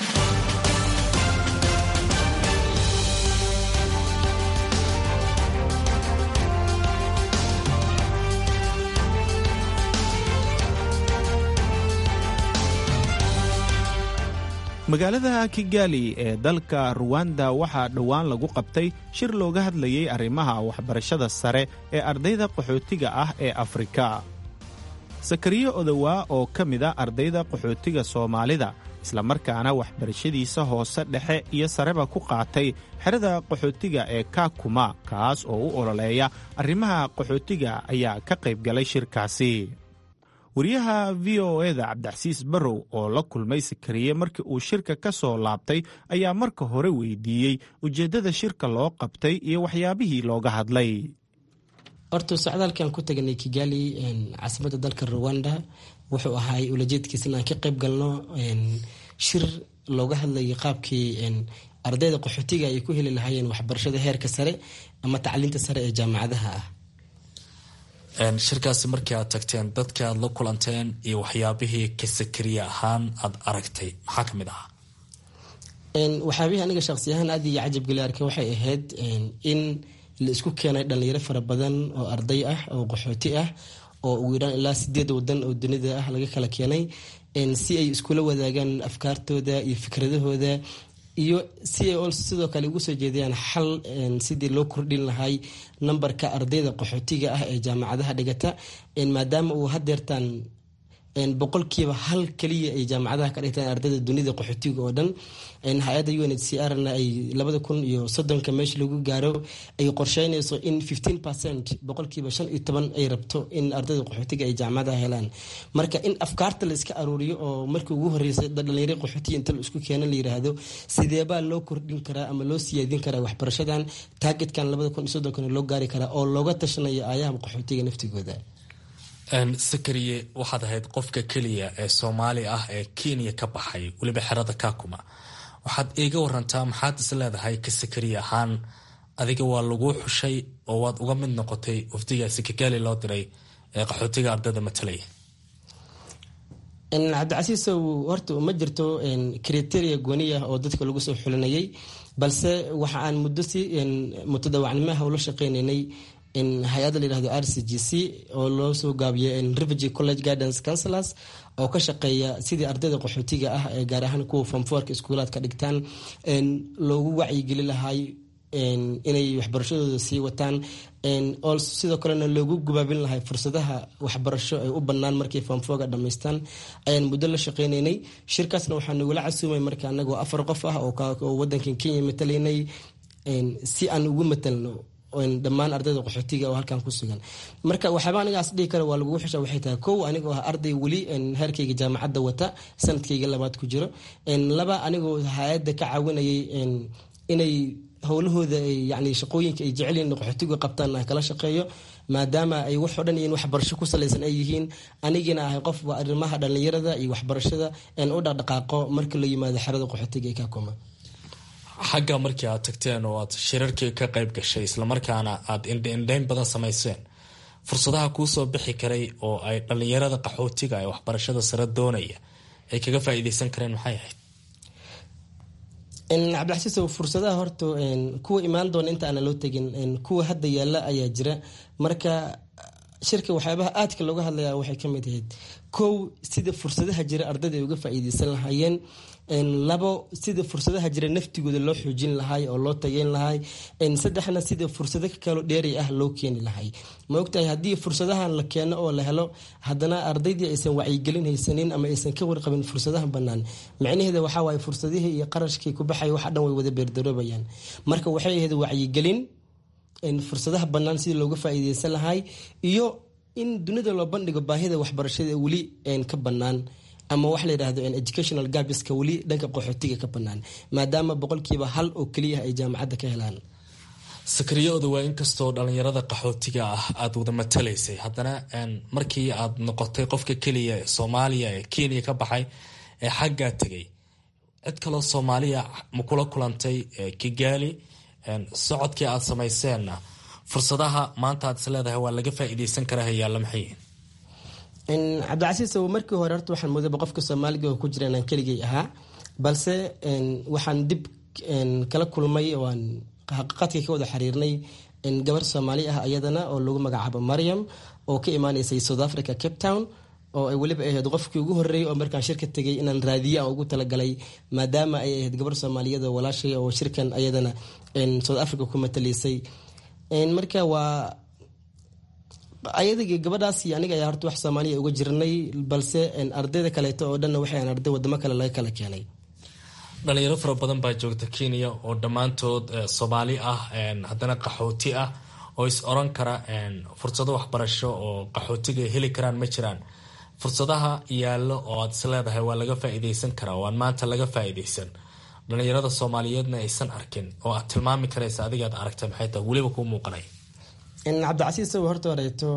magaalada kigaali ee dalka ruwanda waxaa dhowaan lagu qabtay shir looga hadlayay arrimaha waxbarashada sare ee ardayda qaxootiga ah ee afrika sakariyo odowaa oo ka mid a ardayda qaxootiga soomaalida islamarkaana waxbarashadiisa hoose dhexe iyo sareba ku qaatay xerada qaxootiga ee kakuma kaas oo u ololeeya arrimaha qaxootiga ayaa ka qayb galay shirkaasi wariyaha v o eda cabdixasiis barrow oo la kulmay sakariye markii uu shirka ka soo laabtay ayaa marka hore weydiiyey ujeeddada shirka loo qabtay iyo waxyaabihii looga hadlay horta socdaalkan ku taganay kigali caasimadda dalka ruwanda wuxuu ahaay ulajeedkiisa inaan ka qayb galno shir looga hadlayay qaabkii ardayda qaxootiga ay ku heli lahaayeen waxbarashada heerka sare ama tacliinta sare ee jaamacadaha ah shirkaasi markii aad tagteen dadka aad la kulanteen iyo waxyaabihii ka sakariye ahaan aad aragtay maxaa ka mid ahaa waxyaabihii aniga shaqsiyahaan aad iyo cajabgeli arkay waxay ahayd in la isku keenay dhalinyaro fara badan oo arday ah oo qaxooti ah oo ugu yaraan ilaa sideed wadan oo dunida ah laga kala keenay si ay iskula wadaagaan afkaartooda iyo fikradahooda iyo si ay sidoo kale ugu soo jeedayaan xal sidii loo kordhin lahay nambarka ardayda qaxootiga ah ee jaamacadaha dhigata maadaama uu hadeertaan boqolkiiba hal kaliya ay jaamacadaha ka dhigtaan ardayda dunida qaxootiga oo dhan hay-adda u n h c r na ay labada kun iyo soddonka meesha lagu gaaro ay qorsheynayso in fifteen percent boqolkiiba shan iyo toban ay rabto in ardayda qaxootiga ay jaamacadaha helaan marka in afkaarta la iska aruuriyo oo markii ugu horeysay dhalinyaro qaxootiga inta la isku keena la yiraahdo sideebaa loo kordhin karaa ama loo siyaadin karaa waxbarashadan taargetkan labada kun iyo soddonkana loo gaari karaa oo looga tashanayo aayaha qaxootiga naftigooda sakariye waxaad ahayd qofka keliya ee soomaali ah ee kenya ka baxay weliba xerada kakuma waxaad iiga warantaa maxaad is leedahay ka sakariye ahaan adiga waa laguu xushay oo waad uga mid noqotay wafdigaasi kigaali loo diray ee qaxootiga ardayda matalaya cabdicasiisow horta ma jirto kriteria gooniya oo dadka lagu soo xulinayay balse waxa aan muddo si mutadawacnimaha ula shaqeynaynay hay-adda layihahdo r c g c oo loo soo gaabiyo refugee college guidance councilors oo ka shaqeeya sidii ardayda qaxootiga ah ee gaar ahaan kuwa famfoorka iskuulaad ka dhigtaan loogu wacyigeli lahay inay waxbarashadooda sii wataan sidoo kalena loogu gubaabin lahay fursadaha waxbarasho ay u banaan markay foomfooga dhamaystaan ayaan muddo la shaqeynaynay shirkaasna waxaa nagula casuumay marka anagoo afar qof ah oo wadankan kenya matalaynay si aan ugu matalno dhammaan ardayda qaxootiga oo halkan ku sugan marka waxyaaba anigaas dhihi kara waa lagugu xisha waxay tahay kow anigoo ah arday weli heerkayga jaamacadda wata sanadkayga labaad ku jiro laba anigoo hay-adda ka caawinayay inay howlahooda yani shaqooyinka ay jecelyihin qaxootigu qabtaan aan kala shaqeeyo maadaama ay waxoo dhan in waxbarasho ku salaysan ay yihiin anigina ahay qof arrimaha dhallinyarada iyo waxbarashada u dhaqdhaqaaqo marka la yimaado xerada qaxootiga ee kakuma xagga markii aad tagteen oo aad shirarkii ka qayb gashay islamarkaana aad indhaindhayn badan samayseen fursadaha kuusoo bixi karay oo ay dhallinyarada qaxootiga ee waxbarashada sare doonaya ay kaga faa'iideysan kareen maxay ahayd cabdilxasiisow fursadaha horta kuwa imaan doona inta aana loo tegin kuwa hadda yaala ayaa jira marka shirka waxyaabaha aadka looga hadlaya waxay kamid ahayd kow sida fursadaha jira ardayda ay uga faa'iideysan lahaayeen labo sida fursadaha jira naftigooda loo xoojin lahay oo loo tageyn lahay saddexna sida fursado kaloo dheeri ah loo keeni lahay ma ogtahay haddii fursadahan la keeno oo la helo haddana ardaydii aysan wacyigelin haysanin ama aysan ka warqabin fursadaha banaan micnaheeda waxaa waaye fursadihii iyo qarashkii ku baxay waxa dhan way wada beerdaroobayaan marka waxay ahayd wacyigelin fursadaha banaan sidii looga faa'iideysan lahay iyo in dunida loo bandhigo baahida waxbarashada weli ka banaan ama waxa la yidhahdo educational gabiska weli dhanka qaxootiga ka banaan maadaama boqolkiiba hal oo keliya ay jaamacadda ka helaan sakariyooda waa inkastoo dhallinyarada qaxootiga ah aada wada matalaysay haddana markii aad noqotay qofka keliya ee soomaaliya ee kenya ka baxay ee xaggaa tegay cid kaloo soomaaliya ma kula kulantay kigaali socodkii aad samayseenna fursadaha maanta aad is leedahay waa laga faa'iideysan karaa hayaalla maxay cabdicasiis markii hore horta waxaan moodaba qofka soomaaliga oo ku jira inaan keligay ahaa balse waxaan dib kala kulmay oaan xaqiiqadkii ka wada xiriirnay gabar soomaali ah ayadana oo lagu magacaabo mariam oo ka imaaneysay south africa cape town oo ay weliba ahayd qofkii ugu horreeyay oo markaan shirka tegay inaan raadiye aan ugu talagalay maadaama ay ahayd gabar soomaaliyada walaashay oo shirkan ayadana south africa ku matalaysay marka waa ayadagi gabadhaas iyo aniga ayaa horta wax soomaaliya uga jirnay balse ardayda kaleeto oo dhanna waxay arday wadamo kale laga kala keenay dhalinyaro fara badan baa joogta kenya oo dhammaantood soomaali ah haddana qaxooti ah oo is oran kara fursado waxbarasho oo qaxootiga ay heli karaan ma jiraan fursadaha yaallo oo aad is leedahay waa laga faa'iideysan karaa oo aan maanta laga faa'iideysan dhalinyarada soomaaliyeedna aysan arkin oo aad tilmaami karaysa adigaad aragtay maxay tahay weliba kuu muuqanay cabdicasiis saw horta horeeto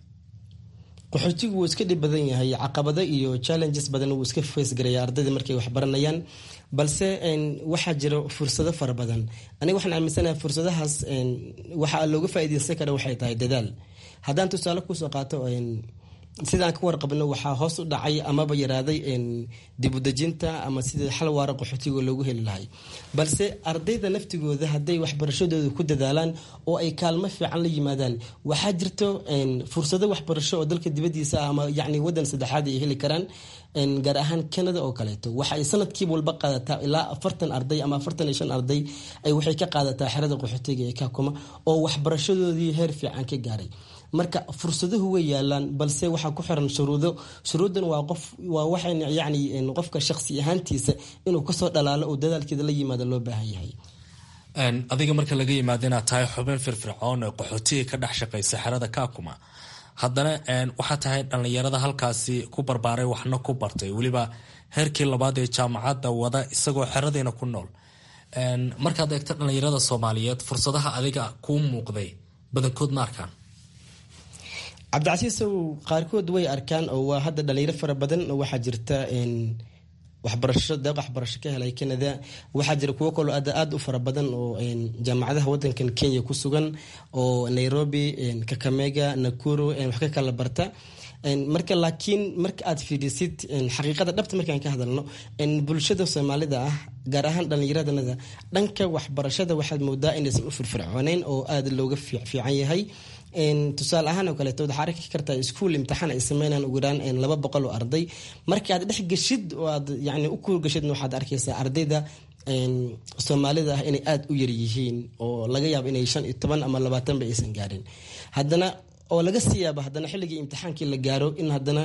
qaxootigu wuu iska dhib badan yahay caqabado iyo challenges badan wuu iska facegaraya ardayda markay waxbaranayaan balse waxaa jira fursado fara badan aniga waxaan aaminsanahay fursadahaas waxaa looga faa'iideysan kara waxay tahay dadaal haddaan tusaale kusoo qaato sidaan ka warqabno waxaa hoos u dhacay amaba yaraaday dibudejinta ama sida xal waara qaxootiga loogu heli lahay balse ardayda naftigooda hadday waxbarashadooda ku dadaalaan oo ay kaalmo fiican la yimaadaan waxaa jirto fursado waxbarasho oo dalka dibadiisa ah ama yani wadan saddexaad ay heli karaan gaar ahaan canada oo kaleeto waxa ay sanadkiiba walba qaadataa ilaa afartan arday ama afartan iyo shan arday ay waxay ka qaadataa xerada qaxootiga ee kakuma oo waxbarashadoodii heer fiican ka gaaray marka fursadahu way yaalaan balse waxaa ku xiran shuruudo shuruudan waa qof waa waxay yani qofka shaqsi ahaantiisa inuu kasoo dhalaalo oo dadaalkeeda la yimaado loo baahan yahay adiga marka laga yimaado inaad tahay xubin firfircoon ee qaxootiga ka dhex shaqaysa xerada kakuma haddana waxaa tahay dhallinyarada halkaasi ku barbaaray waxna ku bartay weliba heerkii labaad ee jaamacadda wada isagoo xeradiina ku nool markaad eegto dhallinyarada soomaaliyeed fursadaha adiga kuu muuqday badankood ma arkaan cabdicasiisow qaarkood way arkaan oo waa hadda dhalinyaro fara badan oo waxaa jirta waxbarasho deeq waxbarasho ka helay canada waxaa jira kuwo kaloo aad aada u fara badan oo jaamacadaha wadankan kenya ku sugan oo nairobi kakamega nakuro wax ka kala barta marka laakiin marka aad fiirisid xaqiiqada dhabta markaan ka hadalno bulshada soomaalida ah gaar ahaan dhallinyaradnada dhanka waxbarashada waxaad moodaa inaysan u firfircooneyn oo aada looga fiican yahay tusaale ahaan oo kaleeto waxaa arki kartaa iskuol imtixaan ay sameynaan ugu yaraan laba boqol oo arday marka aad dhex geshid oo aad yani u kuurgashidna waxaad arkaysaa ardayda soomaalida ah inay aada u yar yihiin oo laga yaabo inay shan iyo toban ama labaatanba aysan gaarin haddana oo laga sii yaaba haddana xilligii imtixaankii la gaaro in haddana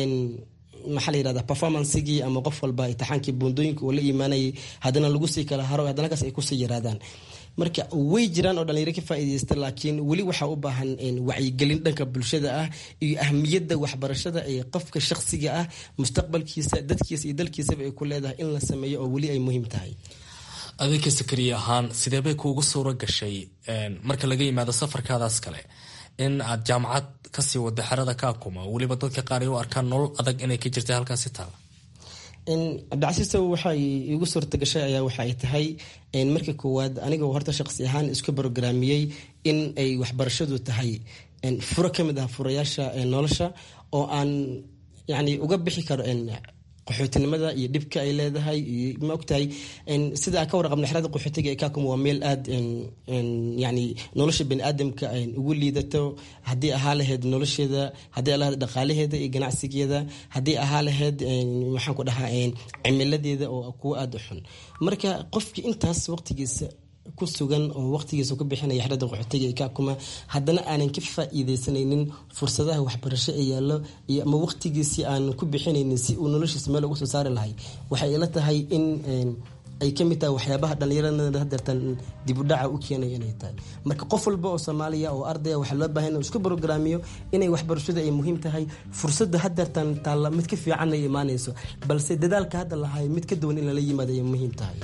maxaa la yirahda performancegii ama qof walba imtixaankii buundooyinka uu la imaanayay haddana lagu sii kala haro haddana kaas ay kusii yaraadaan marka way jiraan oo dhalinyaro ka faa'iidaysta laakiin weli waxaa u baahan wacyigelin dhanka bulshada ah iyo ahmiyadda waxbarashada ee qofka shakhsiga ah mustaqbalkiisa dadkiisa iyo dalkiisaba ay ku leedahay in la sameeyo oo weli ay muhiim tahay adinka sakariye ahaan sidee bay kuugu suuro gashay marka laga yimaado safarkaadaas kale in aad jaamacad kasii wada xerada kaakuma weliba dadka qaar ay u arkaan nolol adag inay ka jirtay halkaasi taala cabdicasiisow waxay igu suurta gashay ayaa waxaay tahay marka koowaad anigoo horta shaqsi ahaan isku brograamiyey in ay waxbarashadu tahay furo ka mid ah furayaasha nolosha oo aan yani uga bixi karo qaxootinimada iyo dhibka ay leedahay iyo ma ogtahay sida aan ka warqabna xerada qaxootiga ee kaakuma waa meel aada yani nolosha bani aadamka ugu liidato haddii ahaa lahayd nolosheeda haddii ahaa lahayd dhaqaalaheeda iyo ganacsigeeda haddii ahaa lahayd maxaan ku dhahaa cimiladeeda oo kuwa aada u xun marka qofkii intaas waqtigiisa ku sugan oo waqtigiisa ku bixinaya xerada qaxootiga ee kaakuma haddana aanan ka faa'iidaysanaynin fursadaha waxbarasho ee yaallo iyo ama waqtigiisii aanan ku bixinaynin si uu noloshiisa meel uga soo saari lahay waxay ila tahay in ay ka mid tahay waxyaabaha dhallinyarada hadeertan dib u dhaca u keenaya inay tahay marka qof walba oo soomaaliya oo ardaya waxaa loo baahan inuu isku brograamiyo inay waxbarashada ay muhiim tahay fursadda hadeertan taalla mid ka fiican ay imaanayso balse dadaalka hadda lahay mid ka duwan in lala yimaado ay muhiim tahay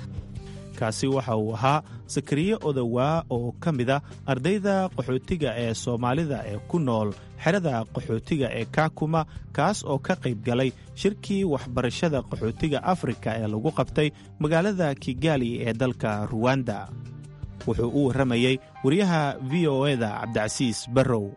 kaasi waxa uu ahaa sakariye odowaa oo ka mid a ardayda qaxootiga ee soomaalida ee ku nool xerada qaxootiga ee kaakuma kaas oo ka qayb galay shirkii waxbarashada qaxootiga afrika ee lagu qabtay magaalada kigali ee dalka ruwanda wuxuu u warramayey wariyaha v o eda cabdicasiis barrow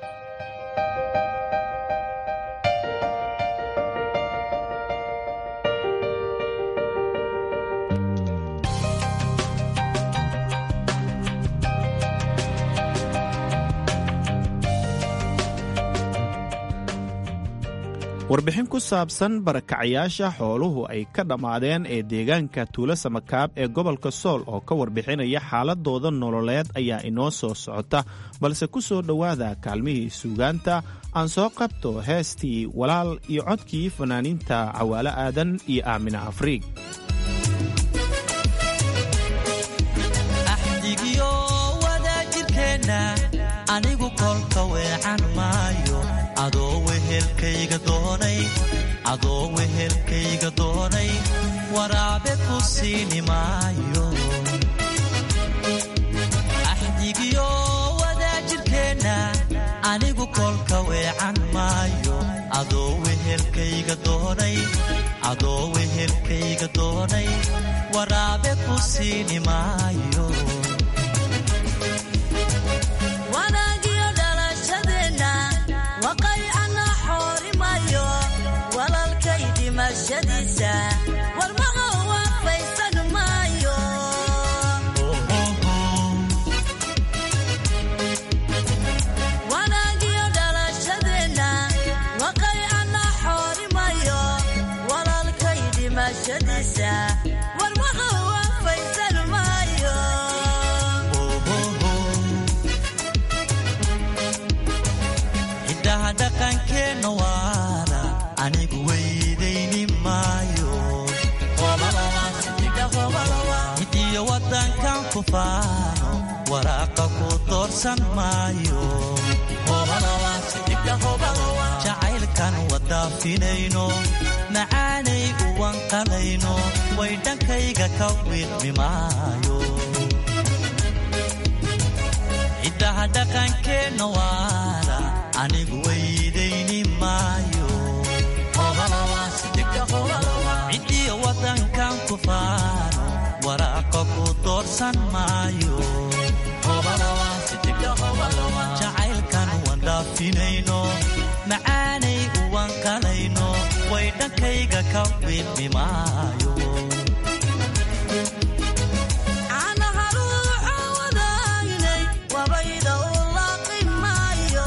warbixin ku saabsan barakacayaasha xooluhu ay ka dhammaadeen ee deegaanka tuulo samakaab ee gobolka sool oo ka warbixinaya xaaladooda nololeed ayaa inoo soo socota balse ku soo dhowaada kaalmihii suugaanta aan soo qabto heestii walaal iyo codkii fanaaniinta cawaalo aadan iyo aamina afriig anigu kolka weecan maayo adoo wehelkayga doonay adoo wehelkayga doonay waraabe ku siini maayo axdigiyo wadaajirkeenna anigu kolka weecan maayo adoo wehelkayga doonay adoo wehelkayga doonay waraabe ku siini maayo wanaagiyo dhalashadeenna waqaycana xoorimayo walalkay dhimashadiisa warmaqa waafaysan maayo wanaagiyo dhalashadeenna waqaycana xoorimayo walalkay dhimashadiisa warmaqa waafaysan maayo hiddaha dhaqankeenna waana anigu weydayni maayo hidiyo waddankan ku faano waraaqa ku doorsan maayo jacaylkan wadaafinayno macaanay uwan qalayno way dhankayga ka wiidmi maayo hiddaha dhaqankeenna waana anigu weydayni maayo cidiyo waddankan ku faano waraaqa ku doorsan maayo jacaylkan wandhaafinayno macaanay uwan qalayno way dhankayga ka wiidmi maayo caanaha ruuxa wadaynay wabayda u laaqi maayo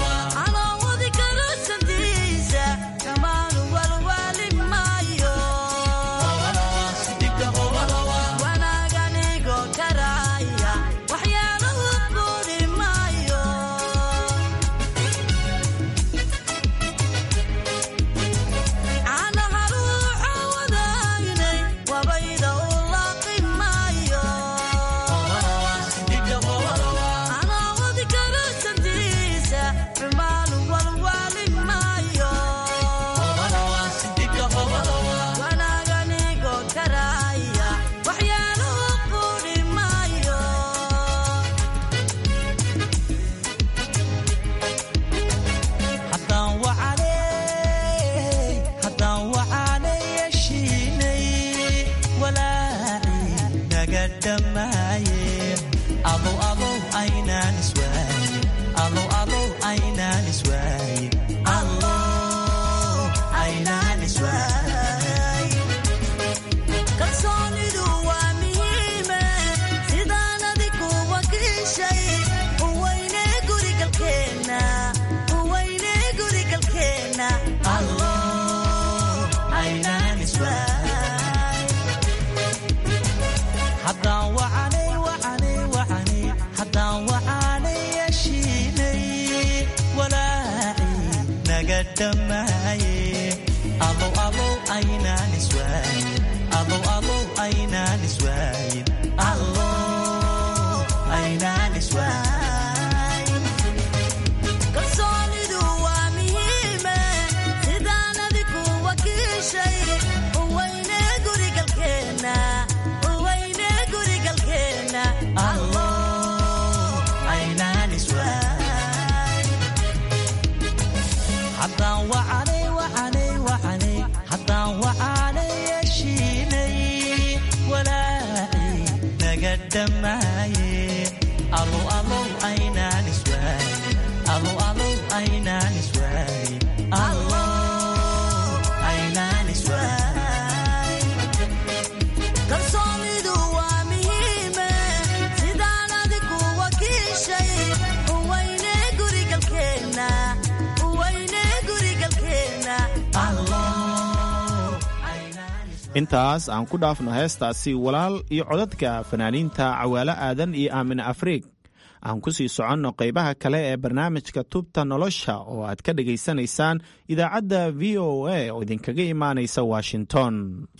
caloowadi kala sandiisa kamaanu walwaali maayo dhammaaye alow alow aynaan iswaayin alow alow aynaan iswaayin allow aynaan iswaayin kalsoonidu waa muhiime sidaan adigu wakiishay uweyne gurigalkeenna uweyne gurigalkeenna allow aynaan iswaayin haddaan wacanay wacanay wacanay haddaan wacanay yeshiinay walaaci naga dhammaaye alow alow aynaan iswaayin alow alow aynaan iswaayin allow aynaan iswaayin kalsoonidu waa muhiime sidaan adigu wakiishay uweyne gurigalkeenna uweyne gurigalkeenna intaas aan ku dhaafno heestaasi walaal iyo codadka fanaaniinta cawaalo aadan iyo aamine afriig aan ku sii soconno qaybaha kale ee barnaamijka tubta nolosha oo aad ka dhegaysanaysaan idaacadda v o a oo idinkaga imaanaysa washington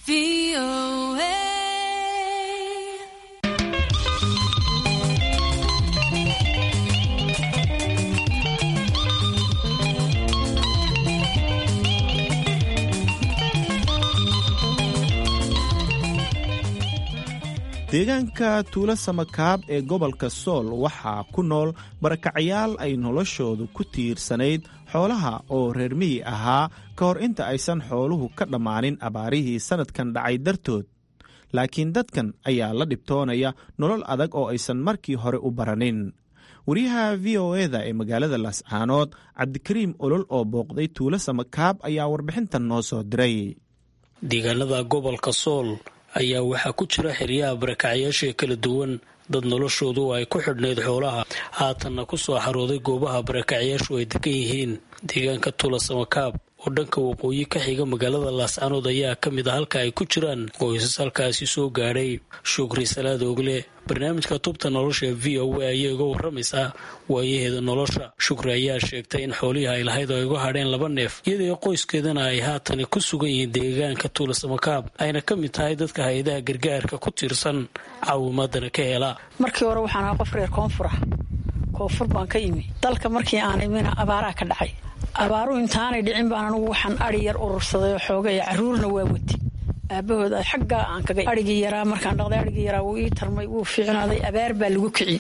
deegaanka tuulo samakaab ee gobolka sool waxaa ku nool barakacayaal ay noloshoodu ku tiirsanayd xoolaha oo reer miyi ahaa ka hor inta aysan xooluhu ka dhammaanin abaarihii sannadkan dhacay dartood laakiin dadkan ayaa la dhibtoonaya nolol adag oo aysan markii hore u baranin wariyaha v o eda ee magaalada laascaanood cabdikariim olol oo booqday tuulo samakaab ayaa warbixintan noo soo diray deegaanada gobolka sool ayaa waxaa ku jira xeryaha barakacyaasha kala duwan dad noloshoodu ay ku xidhnayd xoolaha haatanna ku soo xarooday goobaha barakacyaashu ay degan yihiin deegaanka tula samakaab oo dhanka waqooyi ka xiga magaalada laascanood ayaa ka mid a halka ay ku jiraan qoysas halkaasi soo gaadhay shukri salaad ogle barnaamijka tubta nolosha v o a ayay uga waramaysaa waayaheeda nolosha shukri ayaa sheegtay in xoolihii ay lahayd oo ay uga hadheen laba neef iyadoo qoyskeedana ay haatani ku sugan yihiin deegaanka tuula samakaab ayna ka mid tahay dadka hay-adaha gargaarka ku tiirsan caawimaadana ka hela markii hore waxaan ahaa qof reer koonfur ah koonfur baan ka imi dalka markii aan imina abaaraa ka dhacay abaaruhu intaanay dhicin baan anugu waxaan adhi yar urursaday oo xoogay caruurna waa wati aabahooda xaggaa aan kaga adhigii yaraa markaan dhaqday adhigii yaraa wuu ii tarmay wuu fiicnaaday abaar baa lagu kiciyey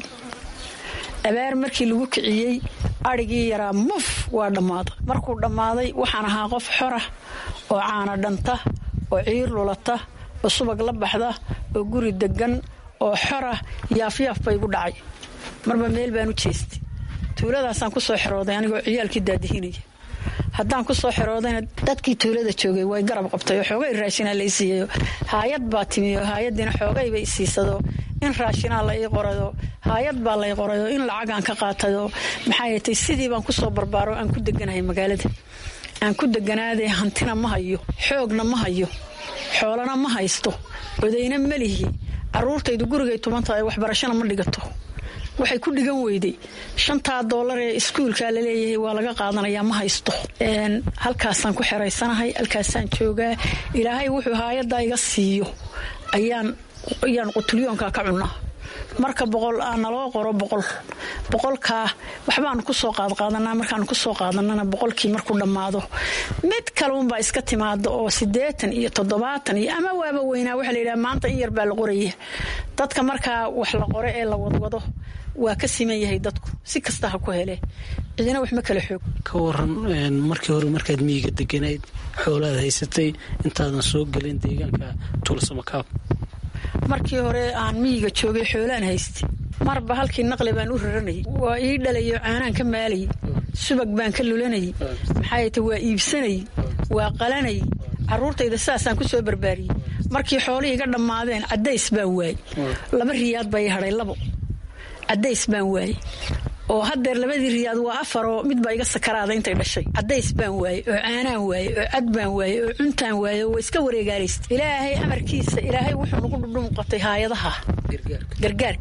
abaar markii lagu kiciyey adhigii yaraa muf waa dhammaaday markuu dhammaaday waxaan ahaa qof xora oo caana dhanta oo ciir lulata oo subag la baxda oo guri degan oo xora yaafyaaf bay igu dhacay marba meel baan u jeestay tuuladaasaan ku soo xerooday anigoo ciyaalkii daadihinaya haddaan ku soo xeroodayna dadkii tuulada joogay way garab qabtay oo xoogay raashinaa lay siiyayo haayad baa timi oo haayadiina xoogayba i siisado in raashinaa la ii qorayo haayad baa lay qorayo in lacagaan ka qaatayo maxaa yeetay sidii baan kusoo barbaaro aan ku deganahay magaalada aan ku deganaadee hantina ma hayo xoogna ma hayo xoolana ma haysto odayna melihi caruurtaydu gurigay tubantahay waxbarashana ma dhigato waxay ku dhigan weyday shantaa doolar ee iskuulka laleeyahay waa laga qaadanayaa ma haysto halkaasaan ku xeraysanahay halkaasaan joogaa ilaahay wuxuu haayadda iga siiyo ayaan ayaan qutulyoonka ka cunaa marka boqol aa naloo qoro boqol boqolkaa waxbaanu kusoo qaadqaadanaa markaanu kusoo qaadanana boqolkii markuu dhammaado mid kaleunbaa iska timaada oo sideetan iyo toddobaatan iyo ama waaba weynaa waxaa layidhaha maanta in yar baa la qoraya dadka markaa wax la qore ee la wadwado waa ka siman yahay dadku si kasta ha ku hele cidina wax ma kala xoog ka waran markii hore markaad miyiga deganayd xoolaad haysatay intaadan soo gelin deegaanka tuulsamakaab markii hore aan miyiga joogay xoolaan haystay marba halkii naqli baan u raranayay waa ii dhalayo caanaan ka maalayay subag baan ka lulanayay maxaayte waa iibsanayay waa qalanayay caruurtayda saasaan ku soo barbaariyey markii xoolihii iga dhammaadeen cadays baan waayey laba riyaad baa ii hadhay labo cadays baan waayey oo hadeer labadii riyaad waa afaroo midbaa iga sakaraada intay dhashay cadays baan waaye oo caanaan waaye oo cad baan waaye oo cuntaan waaye oo iska wareegaalaysta ilaahay amarkiisa ilaahay wuxuu nagu dhudhumuqatay haayadaha gargaarka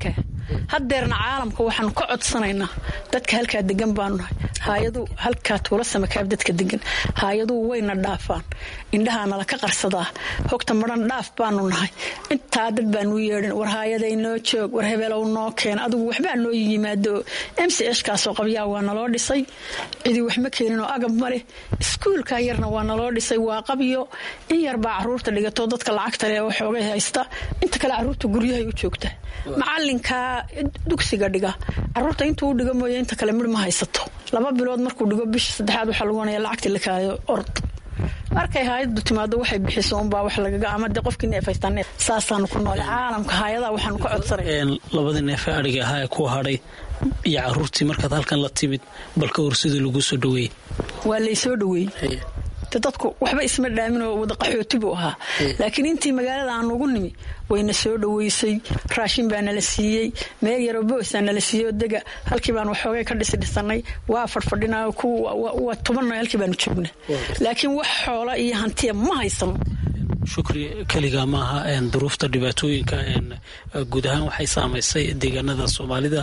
haddeerna caalamka waxaanu ka codsanaynaa dadka halkaa degan baanu nahay haayadu halkaa tuula samakaab dadka degan haayaduhu wayna dhaafaan indhahaa nala ka qarsadaa hogta madhan dhaaf baanu nahay intaa dad baanu yeedhin war haayaday noo joog war hebelow noo keen adigu waxbaa noo yimaado m c h kaasoo qabyaa waa naloo dhisay cidii wax ma keeninoo agab ma leh iskuulka yarna waa naloo dhisay waa qabyo in yarbaa caruurta dhigato dadka lacagta leh oo xoogay haysta inta kale caruurta guryahay u joogta macalinkaa dugsiga dhiga caruurta intuu u dhigo mooye inta kale midh ma haysato laba bilood markuu dhigo bisha saddexaad waxaa lagu wanaya lacagtii lakaayo ord markay haayadu timaado waxay bixiso unbaa wax lagaga ama de qofkii neef haystaa neef saasaanu ku noole caalamka haayadaa waxaanu ka codsanay labadii neef ee adhiga ahaa ee ku hadhay iyo caruurtii markaad halkan la timid bal ka hor sidii lagu soo dhaweeyey waa laysoo dhaweeyey de dadku waxba isma dhaamin oo wada qaxooti buu ahaa laakiin intii magaalada aan ugu nimi wayna soo dhaweysay raashin baa nala siiyey meel yaroo boosaa nala siiyey oo dega halkii baan waxoogay ka dhisi dhisanay waa fadhfadhinaa waa tobanno halkii baanu joogna laakiin wax xoola iyo hantiya ma haysano shukri keligaa maaha duruufta dhibaatooyinka guud ahaan waxay saamaysay deegaanada soomaalida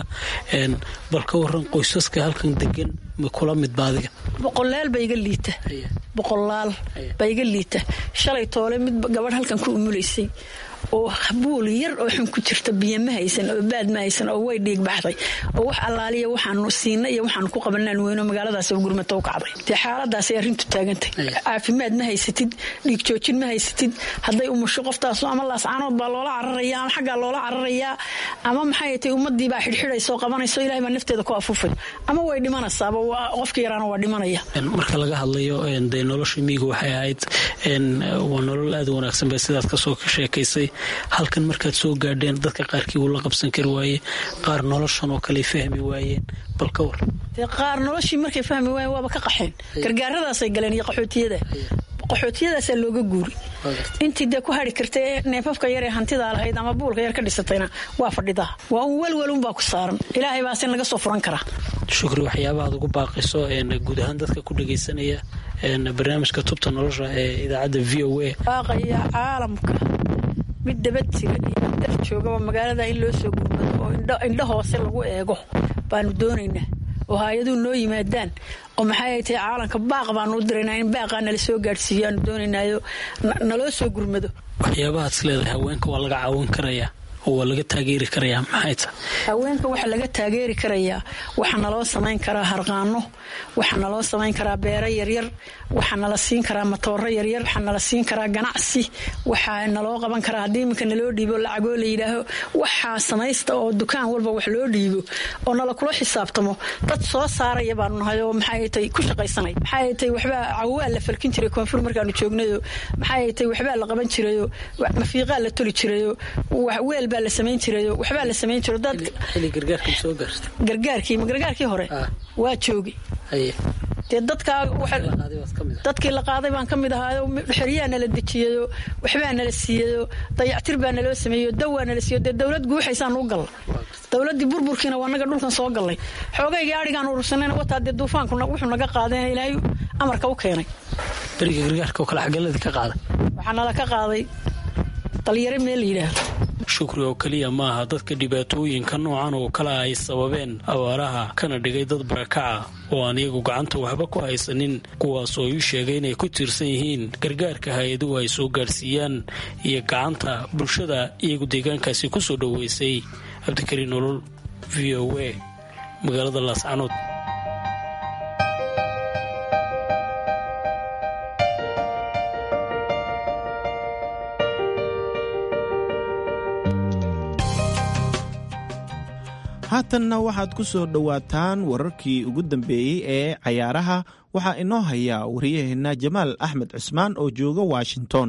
bal ka waran qoysaska halkan degan ma kula midba adiga boqolaal ba iga liita boqolaal baa iga liita shalay toole mid gabadh halkan ku umulaysay oo buul yar oo xun ku jirta biyo ma haysan oo baad ma haysan oo way dhiig baxday oo wax allaaliya waxaanu siina iyo waxaanu ku qabanaan weyno magaaladaas gurmata u kacday dee xaaladaasay arrintu taagantay caafimaad ma haysatid dhiig joojin ma haysatid hadday umusho qoftaas ama laascaanood baa loola cararaya ama xaggaa loola cararayaa ama maxay tay ummadii baa xidhxidhaysa oo qabanayso ilahay baa nafteeda ku afuufay ama way dhimanaysaaba qofka yaraana waa dhimanaya marka laga hadlayo dee nolosha miyiga waxay ahayd waa nolol aad u wanaagsan ba sidaad kasoo sheekaysay halkan markaad soo gaadheen dadka qaarkii wuu la qabsan kari waaye qaar noloshan oo kale fahmi waayeen bal ka war dee qaar noloshii markay fahmi waayeen waaba ka qaxeen gargaaradaasay galeen iyo qaxootiyada qaxootiyadaasaa looga guuri intii dee ku hari karta ee neefafka yar ee hantidaa lahayd ama buulka yar ka dhisatayna waa fadhidaa waa un welwelunbaa ku saaran ilaahay baase laga soo furan karaa shukri waxyaabaha ad ugu baaqiso guud ahaan dadka ku dhagaysanaya barnaamijka tubta nolosha ee idaacadda v o a baaqaya caalamka mid dabad jira iyo mid dhex joogaba magaalada in loo soo gurmado oo indho hoose lagu eego baanu doonaynaa oo hay-aduhu noo yimaadaan oo maxay tahay caalamka baaq baanu u diraynaa in baaqaa nala soo gaadhsiiyo aanu doonaynaayo naloo soo gurmado waxyaabahaad is leedahay haweenka waa laga caawin karayaa oo waa laga taageeri karayaa maxay tahay haweenka waxaa laga taageeri karayaa waxaa naloo samayn karaa harqaano waxaa naloo samayn karaa beero yaryar waxaa nala siin karaa matooro yaryar waxaa nala siin karaa ganacsi waxaa naloo qaban karaa haddii iminka naloo dhiibo lacagoo la yidhaaho waxaa samaysta oo dukaan walba wax loo dhiibo oo nala kula xisaabtamo dad soo saaraya baanu nahay oo maxay tay ku shaqaysanay maxay tay waxbaa cawaa la falkin jiray koonfur markaanu joognayo maxay tay waxbaa la qaban jirayo mafiiqaa la toli jirayo weel baa la samayn jirayo waxbaa la samayn jiro dad gargaarkii ma gargaarkii hore waa joogi dee dadkaa dadkii la qaaday baan ka mid ahaayo xeryaa nala dejiyayo waxbaa nala siiyayo dayactir baa naloo sameeyo dawaa nala siiyo dee dowlad guuxaysaan u galla dowladdii burburkiina waa naga dhulkan soo gallay xoogaygii adhigaan urursanayna wataa dee duufaanku wuxuu naga qaadeen ilaahay amarka u keenay beriga gargaarka oo kale xageladii ka qaaday waxaa nala ka qaaday dalyare meel la yidhaahdo shukri oo keliya maaha dadka dhibaatooyinka noocan oo kale ay sababeen abaaraha kana dhigay dad barakaca oo aan iyagu gacanta waxba ku haysanin kuwaas oo ii sheegay inay ku tiirsan yihiin gargaarka hay-aduhu ay soo gaadhsiiyaan iyo gacanta bulshada iyagu deegaankaasi ku soo dhoweysay cabdikariin nolol v o a magaalada laascanood haatanna waxaad ku soo dhowaataan wararkii ugu dambeeyey ee cayaaraha waxaa inoo haya wariyaheenna jamaal axmed cusmaan oo jooga washington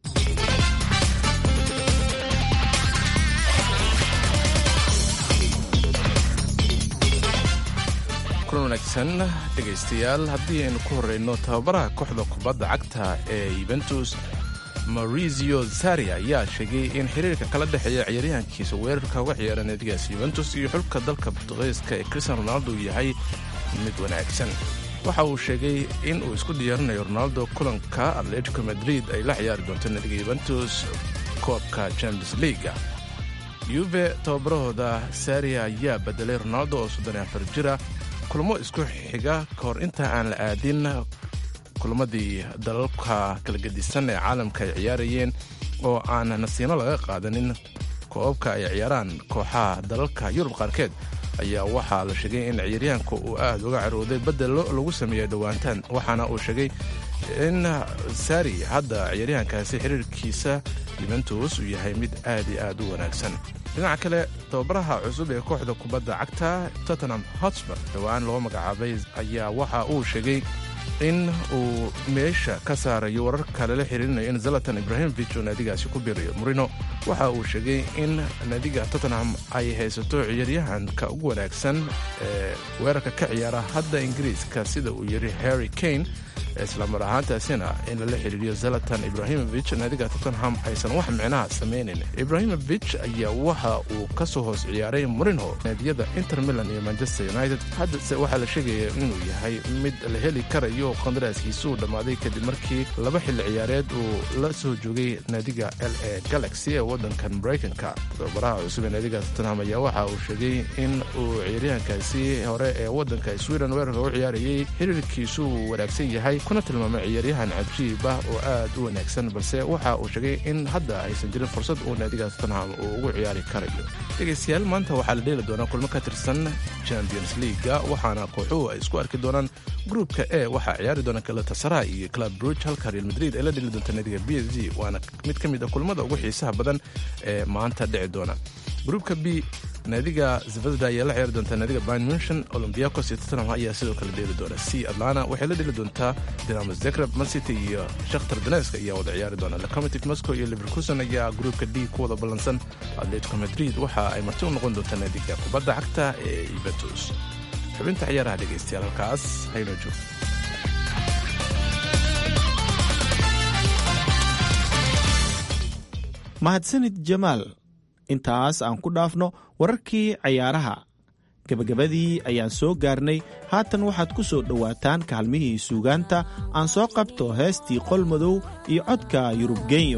kulan wanaagsan dhegaystayaal haddii aynu ku horeyno tababaraha kooxda kubadda cagta ee yuventus maurizio sari ayaa sheegay in xiriirka kala dhexeeya ciyaaryahankiisa weerarka uga ciyaara naadigaas yuventus iyo xulka dalka bortugiiska ee cristian ronaldo yahay mid wanaagsan waxa uu sheegay in uu isku diyaarinayo ronaldo kulanka atletico madrid ay la ciyaari doonto naadiga yuventus koobka champions leaga yuve tababarahooda saria ayaa bedelay ronaldo oo soddon iyo afar jira kulmo isku xiga ka hor inta aan la aadin kulmadii dalalka kala gedisan ee caalamka ay ciyaarayeen oo aan nasiino laga qaadanin koobabka ay ciyaaraan kooxaha dalalka yurub qaarkeed ayaa waxaa la sheegay in ciyaaryahanka uu aad uga carooday bedelo lagu sameeyey dhowaantaan waxaana uu sheegay in sari hadda ciyaaryahankaasi xiriirkiisa yuventus uu yahay mid aad iyo aad u wanaagsan dhinaca kale tababaraha cusub ee kooxda kubadda cagta tottenham hotspur dhowaan loo magacaabay ayaa waxa uu sheegay in uu meesha ka saarayo wararka lala xiriirinayo in zalatan ibrahimovic uu naadigaasi ku biirayo murino waxa uu sheegay in naadiga tottenham ay haysato ciyaaryahanka ugu wanaagsan ee weerarka ka ciyaara hadda ingiriiska sida uu yidhi harry kane islamar ahaantaasina in lala xiriiriyo zalatan ibrahimovic naadiga tottenham aysan wax micnaha samaynin ibrahimovic ayaa waxa uu ka soo hoos ciyaaray murinho naadiyada inter milan iyo manchester united haddase waxaa la sheegaya inuu yahay mid la heli karayo qandaraaskiisa uu dhammaaday kadib markii laba xilli ciyaareed uu la soo joogay naadiga l a galaxy ee waddankan maraykanka tababaraha cusub ee naadiga tottenham ayaa waxa uu sheegay in uu ciyaaryahankaasi hore ee waddanka sweden weerarka u ciyaarayay xiriirkiisu uu wanaagsan yahay kuna tilmaamay ciyaaryahan cajiib ah oo aad u wanaagsan balse waxa uu sheegay in hadda aysan jirin fursad uu naadiga tottenham uu ugu ciyaari karayo dhegaystayaal maanta waxaa la dheeli doonaa kulmo ka tirsan champions leaga waxaana kooxuhu ay isku arki doonaan gruupka e waxaa ciyaari doona galatasaray iyo club bruge halka real madrid ay la dheli doonta naadiga b s g waana mid ka mid a kulmada ugu xiisaha badan ee maanta dhici doona gruupka b naadiga zvezda ayaa la ciyaari doontaa naadiga bayn munchen olombiakos iyo tottenham ayaa sidoo kale dheeli doona c atlana waxay la dheli doontaa dinamo zagreb mancity iyo shakhtar donesk ayaa wada ciyaari doona locomotive moscow iyo liverkusen ayaa gruupka d ku wada ballansan atletico madrid waxa ay marti u noqon doontaa naadiga kubadda cagta ee yuventus xubinta ciyaaraha dhegaystayaal halkaas haynoo joogto mahadsanid jamaal intaas aan ku dhaafno wararkii cayaaraha gebagabadii ayaan soo gaarnay haatan waxaad ku soo dhowaataan kaalmihii suugaanta aan soo qabto heestii qol madow iyo codka yurubgenyo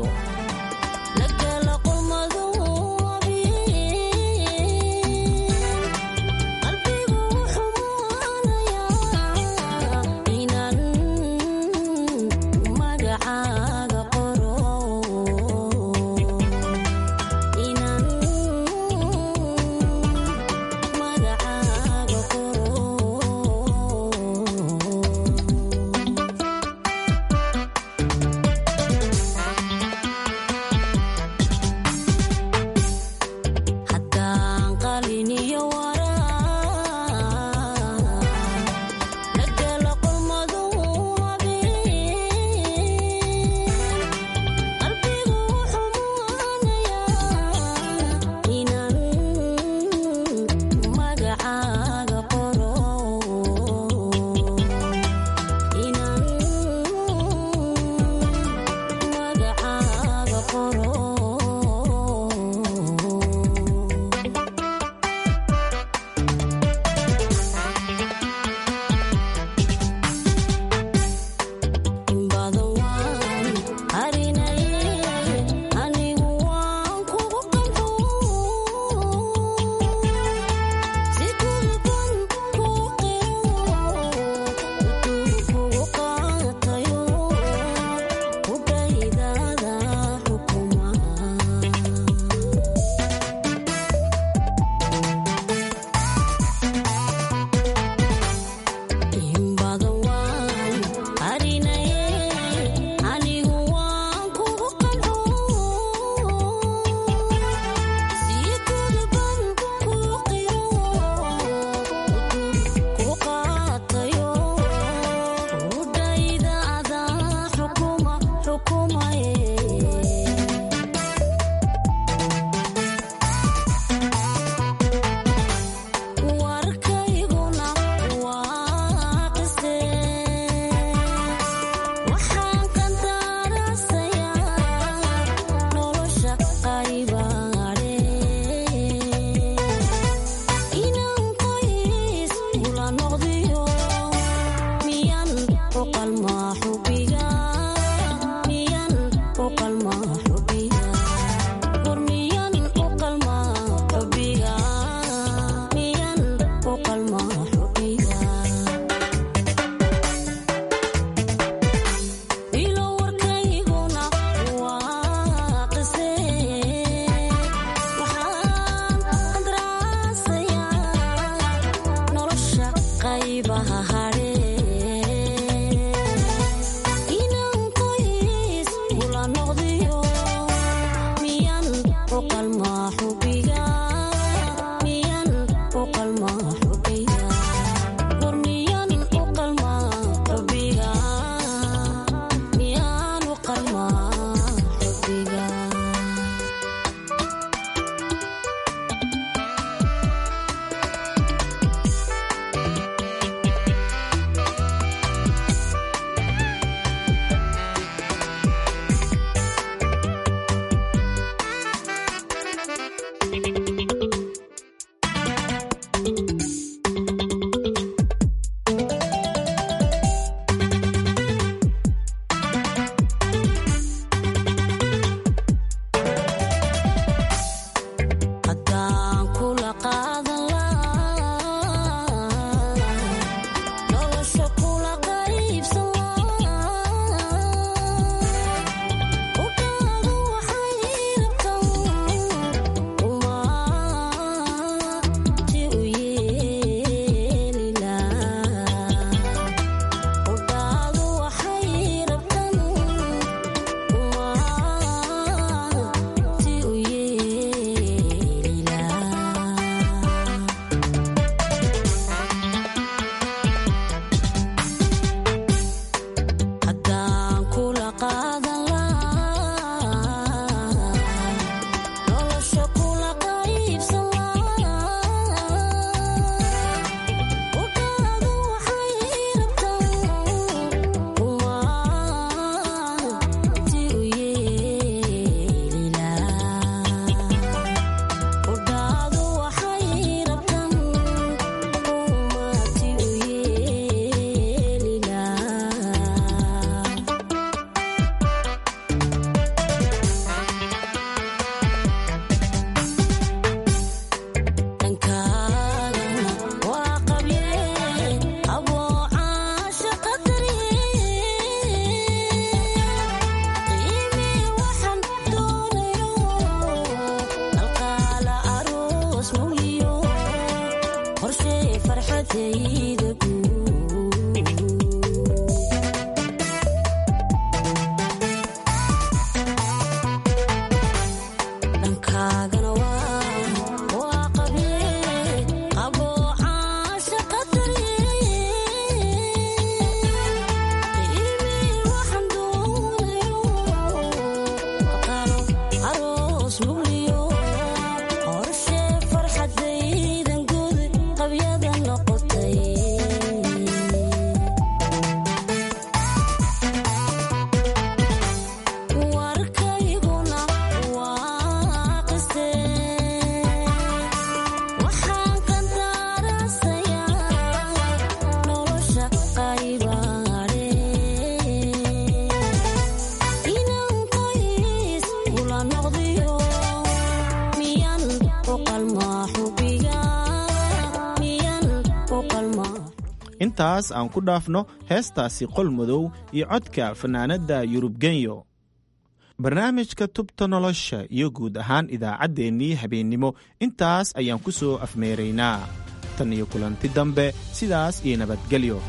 intaas aan ku dhaafno heestaasi qol madow iyo codka fannaanadda yurubgenyo barnaamijka tubta nolosha iyo guud ahaan idaacaddeenii habeennimo intaas ayaan ku soo afmeeraynaa tan iyo kulanti dambe sidaas iyo nabadgelyo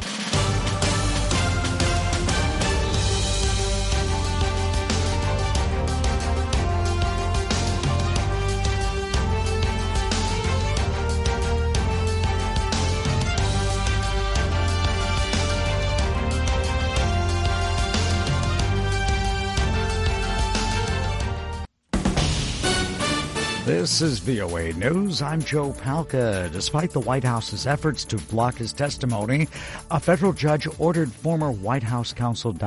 This is VOA News. I'm Joe Palca. Despite the White House's efforts to block his testimony, a federal judge ordered former White House counsel